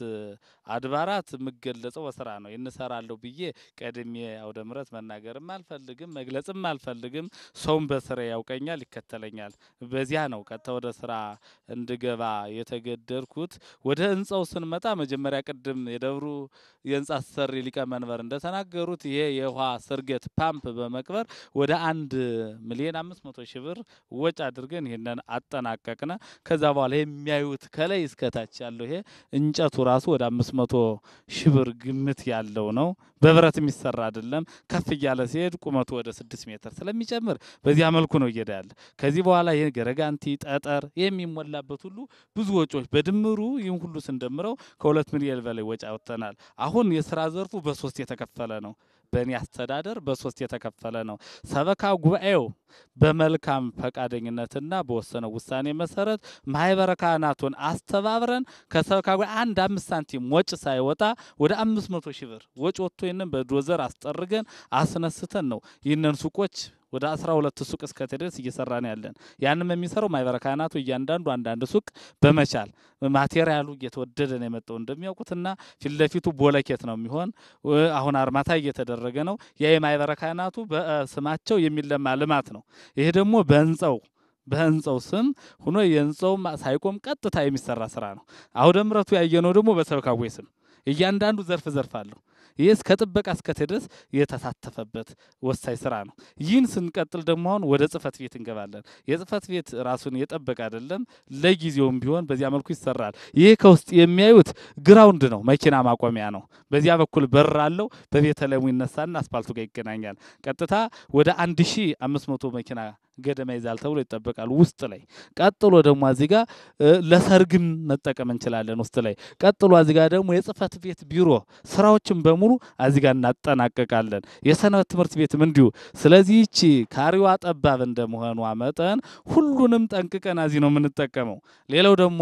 [SPEAKER 2] አድባራት የምገለጸው በስራ ነው። እንሰራለሁ ብዬ ቀድሜ አውደ ምሕረት መናገርም አልፈልግም፣ መግለጽም አልፈልግም። ሰውም በስራ ያውቀኛል፣ ይከተለኛል። በዚያ ነው ቀጥታ ወደ ስራ እንድገባ የተገደድኩት። ወደ ህንጻው ስንመጣ መጀመሪያ ቅድም የደብሩ የህንጻ አሰሪ ሊቀመንበር እንደተናገሩት ይሄ የውሃ ስርገት ፓምፕ በመቅበር ወደ አንድ ሚሊዮን አምስት መቶ ሺህ ብር ወጪ አድርገን ይህንን አጠናቀቅነ። ከዛ በኋላ የሚያዩት ከላይ እስከታች ያለው ይሄ እንጨቱ ራሱ ወደ አምስት መቶ ሺህ ብር ግምት ያለው ነው። በብረት የሚሰራ አይደለም። ከፍ እያለ ሲሄድ ቁመቱ ወደ ስድስት ሜትር ስለሚጨምር በዚያ መልኩ ነው እየሄደ ያለ። ከዚህ በኋላ ይህ ገረጋንቲ፣ ጠጠር የሚሞላበት ሁሉ ብዙ ወጪዎች በድምሩ ይህን ሁሉ ስንደምረው ከሁለት ሚሊዮን በላይ ወጪ አወጥተናል። አሁን የስራ ዘርፉ በሶስት የተከፈለ ነው። በእኔ አስተዳደር በሶስት የተከፈለ ነው። ሰበካ ጉባኤው በመልካም ፈቃደኝነትና በወሰነው ውሳኔ መሰረት ማህበረ ካህናቱን አስተባብረን ከሰበካ ጉባኤ አንድ አምስት ሳንቲም ወጭ ሳይወጣ ወደ አምስት መቶ ሺህ ብር ወጭ ወጥቶ ይህንን በዶዘር አስጠርገን አስነስተን ነው ይህንን ሱቆች ወደ አስራ ሁለት ሱቅ እስከ ድረስ እየሰራን ያለን። ያንም የሚሰራው ማህበረ ካህናቱ እያንዳንዱ አንዳንድ ሱቅ በመቻል ማቴሪያሉ እየተወደደ ነው የመጣው እንደሚያውቁትና ፊት ለፊቱ ቦለኬት ነው የሚሆን። አሁን አርማታ እየተደረገ ነው። ያ የማህበረ ካህናቱ በስማቸው የሚለማ ልማት ነው። ይሄ ደግሞ በህንጻው በህንጻው ስም ሆኖ የህንጻው ሳይቆም ቀጥታ የሚሰራ ስራ ነው። አውደ ምሕረቱ ያየነው ደግሞ በሰበካ ጉባኤ ስም እያንዳንዱ ዘርፍ ዘርፍ አለው። ይህ እስከ ጥበቃ እስከ ድረስ የተሳተፈበት ወሳኝ ስራ ነው። ይህን ስንቀጥል ደግሞ አሁን ወደ ጽህፈት ቤት እንገባለን። የጽህፈት ቤት ራሱን የጠበቀ አይደለም፣ ለጊዜውም ቢሆን በዚያ መልኩ ይሰራል። ይህ ከውስጥ የሚያዩት ግራውንድ ነው፣ መኪና ማቆሚያ ነው። በዚያ በኩል በር አለው። በቤተልሔሙ ይነሳና አስፓልቱ ጋር ይገናኛል። ቀጥታ ወደ አንድ ሺ አምስት መቶ መኪና ገደማ ይዛል ተብሎ ይጠበቃል። ውስጥ ላይ ቀጥሎ ደግሞ እዚህ ጋር ለሰርግም መጠቀም እንችላለን። ውስጥ ላይ ቀጥሎ እዚህ ጋር ደግሞ የጽህፈት ቤት ቢሮ ስራዎችን በሙሉ እዚህ ጋር እናጠናቀቃለን። የሰንበት ትምህርት ቤትም እንዲሁ። ስለዚህ ይቺ ካሪዋ ጠባብ እንደመሆኗ መጠን ሁሉንም ጠንቅቀን እዚህ ነው የምንጠቀመው። ሌላው ደግሞ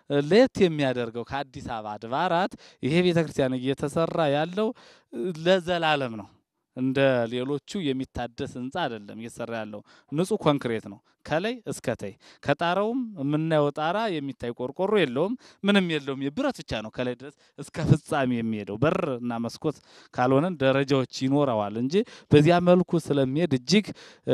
[SPEAKER 2] ለየት የሚያደርገው ከአዲስ አበባ አድባራት ይሄ ቤተ ክርስቲያን እየተሰራ ያለው ለዘላለም ነው። እንደ ሌሎቹ የሚታደስ ህንፃ አይደለም እየሰራ ያለው ንጹህ ኮንክሬት ነው ከላይ እስከ ታይ። ከጣራውም የምናየው ጣራ የሚታይ ቆርቆሮ የለውም፣ ምንም የለውም። የብረት ብቻ ነው ከላይ ድረስ እስከ ፍጻሜ የሚሄደው። በር እና መስኮት ካልሆነን ደረጃዎች ይኖረዋል እንጂ በዚያ መልኩ ስለሚሄድ እጅግ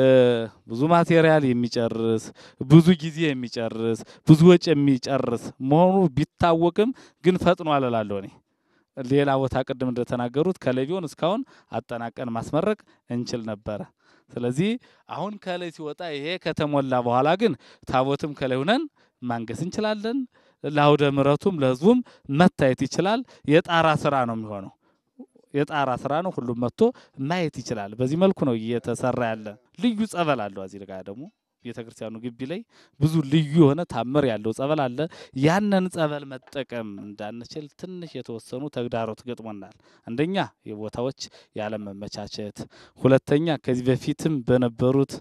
[SPEAKER 2] ብዙ ማቴሪያል የሚጨርስ ብዙ ጊዜ የሚጨርስ ብዙ ወጪ የሚጨርስ መሆኑ ቢታወቅም ግን ፈጥኖ አለላለሁ እኔ ሌላ ቦታ ቅድም እንደተናገሩት ከላይ ቢሆን እስካሁን አጠናቀን ማስመረቅ እንችል ነበረ። ስለዚህ አሁን ከላይ ሲወጣ ይሄ ከተሞላ በኋላ ግን ታቦትም ከላይ ሁነን ማንገስ እንችላለን። ለአውደ ምሕረቱም ለሕዝቡም መታየት ይችላል። የጣራ ስራ ነው የሚሆነው። የጣራ ስራ ነው። ሁሉም መጥቶ ማየት ይችላል። በዚህ መልኩ ነው እየተሰራ ያለ። ልዩ ጸበል አለው። እዚህ ጋር ደግሞ ቤተ ክርስቲያኑ ግቢ ላይ ብዙ ልዩ የሆነ ታምር ያለው ጸበል አለ። ያንን ጸበል መጠቀም እንዳንችል ትንሽ የተወሰኑ ተግዳሮት ገጥሞናል። አንደኛ የቦታዎች ያለመመቻቸት፣ ሁለተኛ ከዚህ በፊትም በነበሩት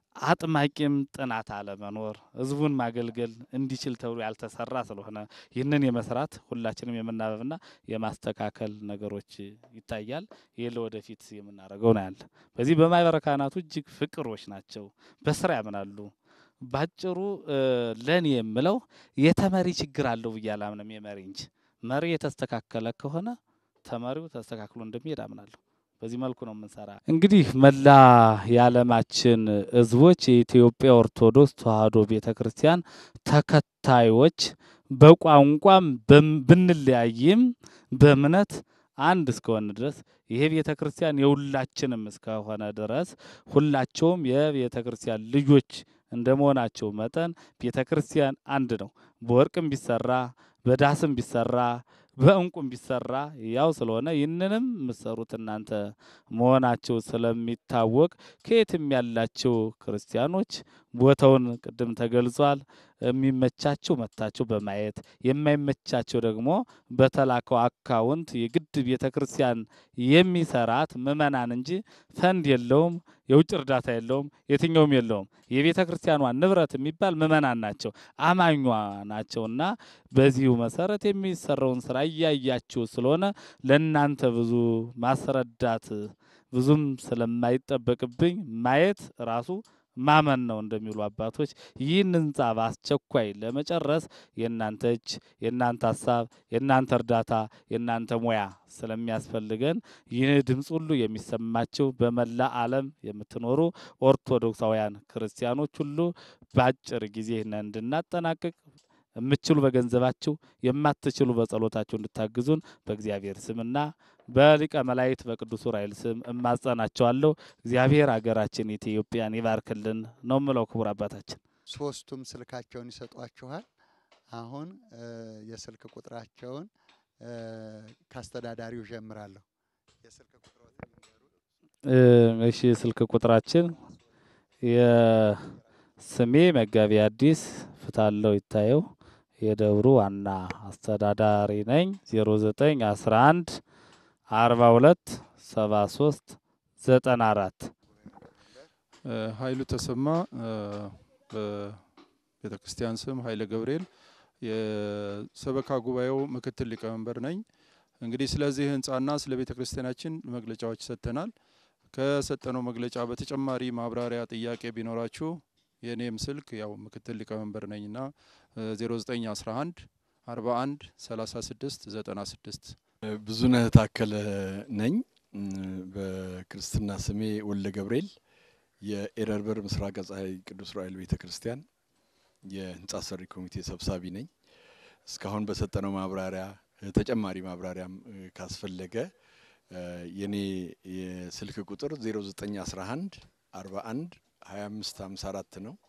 [SPEAKER 2] አጥማቂም ጥናት አለመኖር ህዝቡን ማገልገል እንዲችል ተብሎ ያልተሰራ ስለሆነ ይህንን የመስራት ሁላችንም የመናበብና የማስተካከል ነገሮች ይታያል። ይህ ለወደፊት የምናደርገው ነው ያለ። በዚህ በማህበረ ካህናቱ እጅግ ፍቅሮች ናቸው፣ በስራ ያምናሉ። ባጭሩ ለእኔ የምለው የተመሪ ችግር አለው ብዬ አላምንም። የመሪ እንጂ መሪ የተስተካከለ ከሆነ ተመሪው ተስተካክሎ እንደሚሄድ አምናለሁ። በዚህ መልኩ ነው የምንሰራ። እንግዲህ መላ የዓለማችን ህዝቦች የኢትዮጵያ ኦርቶዶክስ ተዋሕዶ ቤተ ክርስቲያን ተከታዮች በቋንቋም ብንለያይም በእምነት አንድ እስከሆነ ድረስ ይሄ ቤተ ክርስቲያን የሁላችንም እስከሆነ ድረስ ሁላቸውም የቤተ ክርስቲያን ልጆች እንደ መሆናቸው መጠን ቤተ ክርስቲያን አንድ ነው። በወርቅም ቢሰራ በዳስም ቢሰራ በእንቁም ቢሰራ ያው ስለሆነ ይህንንም የምትሰሩት እናንተ መሆናቸው ስለሚታወቅ ከየትም ያላቸው ክርስቲያኖች ቦታውን ቅድም ተገልጿል። የሚመቻቸው መታቸው በማየት የማይመቻቸው ደግሞ በተላከው አካውንት የግድ ቤተ ክርስቲያን የሚሰራት ምእመናን እንጂ ፈንድ የለውም፣ የውጭ እርዳታ የለውም፣ የትኛውም የለውም። የቤተ ክርስቲያኗ ንብረት የሚባል ምእመናን ናቸው፣ አማኟ ናቸውና በዚሁ መሰረት የሚሰራውን ስራ እያያችሁ ስለሆነ ለእናንተ ብዙ ማስረዳት ብዙም ስለማይጠበቅብኝ ማየት ራሱ ማመን ነው እንደሚሉ አባቶች ይህን ህንጻ በአስቸኳይ ለመጨረስ የእናንተ እጅ፣ የእናንተ ሀሳብ፣ የእናንተ እርዳታ፣ የእናንተ ሙያ ስለሚያስፈልገን ይህ ድምፅ ሁሉ የሚሰማቸው በመላ ዓለም የምትኖሩ ኦርቶዶክሳውያን ክርስቲያኖች ሁሉ በአጭር ጊዜ ይህንን እንድናጠናቅቅ የምትችሉ በገንዘባችሁ የማትችሉ በጸሎታችሁ እንድታግዙን በእግዚአብሔር ስምና በሊቀ መላእክት በቅዱስ ዑራኤል ስም እማጸናቸዋለሁ። እግዚአብሔር ሀገራችን ኢትዮጵያን ይባርክልን ነው ምለው። ክቡር አባታችን
[SPEAKER 7] ሶስቱም ስልካቸውን ይሰጧችኋል። አሁን የስልክ ቁጥራቸውን ከአስተዳዳሪው ጀምራለሁ። የስልክ ቁጥሮትን ይንገሩ።
[SPEAKER 2] እሺ፣ ስልክ ቁጥራችን የስሜ መጋቢ አዲስ ፍታለው ይታየው የደብሩ ዋና አስተዳዳሪ ነኝ። 0911 42 73 94
[SPEAKER 6] ኃይሉ ተሰማ በቤተ ክርስቲያን ስም ኃይለ ገብርኤል የሰበካ ጉባኤው ምክትል ሊቀመንበር ነኝ። እንግዲህ ስለዚህ ህንፃና ስለ ቤተ ክርስቲያናችን መግለጫዎች ሰጥተናል። ከሰጠነው መግለጫ በተጨማሪ ማብራሪያ ጥያቄ ቢኖራችሁ የእኔም ስልክ ያው ምክትል ሊቀመንበር ነኝና 0911 41 36 96
[SPEAKER 5] ብዙነህ ታከለ ነኝ። በክርስትና ስሜ ወልደ ገብርኤል የኤረርበር ምስራቅ ፀሐይ ቅዱስ ዑራኤል ቤተ ክርስቲያን የህንጻ ሰሪ ኮሚቴ ሰብሳቢ ነኝ። እስካሁን በሰጠነው ማብራሪያ ተጨማሪ ማብራሪያም ካስፈለገ የኔ የስልክ ቁጥር 0911 41 25 54 ነው።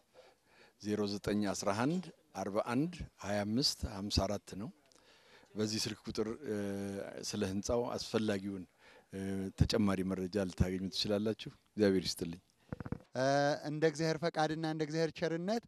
[SPEAKER 5] 0911 41 25 54 ነው። በዚህ ስልክ ቁጥር ስለ ህንፃው አስፈላጊውን ተጨማሪ መረጃ ልታገኙ ትችላላችሁ። እግዚአብሔር ይስጥልኝ።
[SPEAKER 7] እንደ እግዚአብሔር ፈቃድና እንደ እግዚአብሔር ቸርነት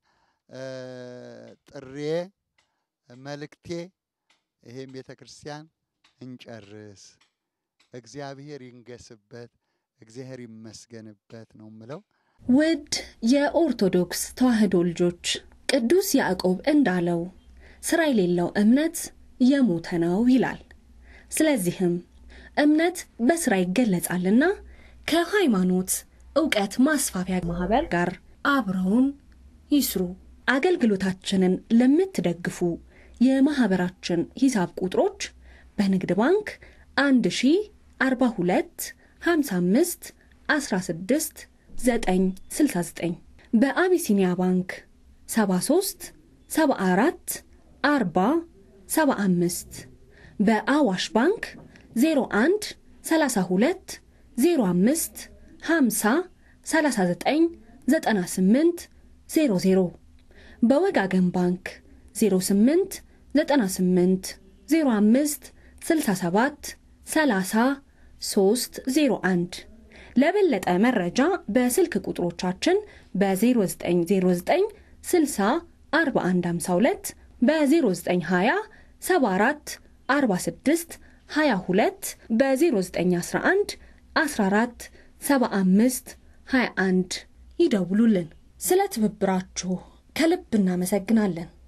[SPEAKER 7] ጥሬ መልእክቴ ይሄን ቤተ ክርስቲያን እንጨርስ፣ እግዚአብሔር ይንገስበት፣ እግዚአብሔር ይመስገንበት ነው ምለው።
[SPEAKER 1] ውድ የኦርቶዶክስ ተዋሕዶ ልጆች ቅዱስ ያዕቆብ እንዳለው ስራ የሌለው እምነት የሞተ ነው ይላል። ስለዚህም እምነት በስራ ይገለጻልና ከሃይማኖት እውቀት ማስፋፊያ ማህበር ጋር አብረውን ይስሩ። አገልግሎታችንን ለምትደግፉ የማህበራችን ሂሳብ ቁጥሮች በንግድ ባንክ 1042 55 16 969 በአቢሲኒያ ባንክ 73 74 40 75 በአዋሽ ባንክ 01 32 05 50 39 98 00 በወጋገን ባንክ 08 98 05 67 30 301 ለበለጠ መረጃ በስልክ ቁጥሮቻችን በ0909 60 4152 በ0920 74 46 22 በ0911 14 75 21 ይደውሉልን። ስለ ትብብራችሁ ከልብ እናመሰግናለን።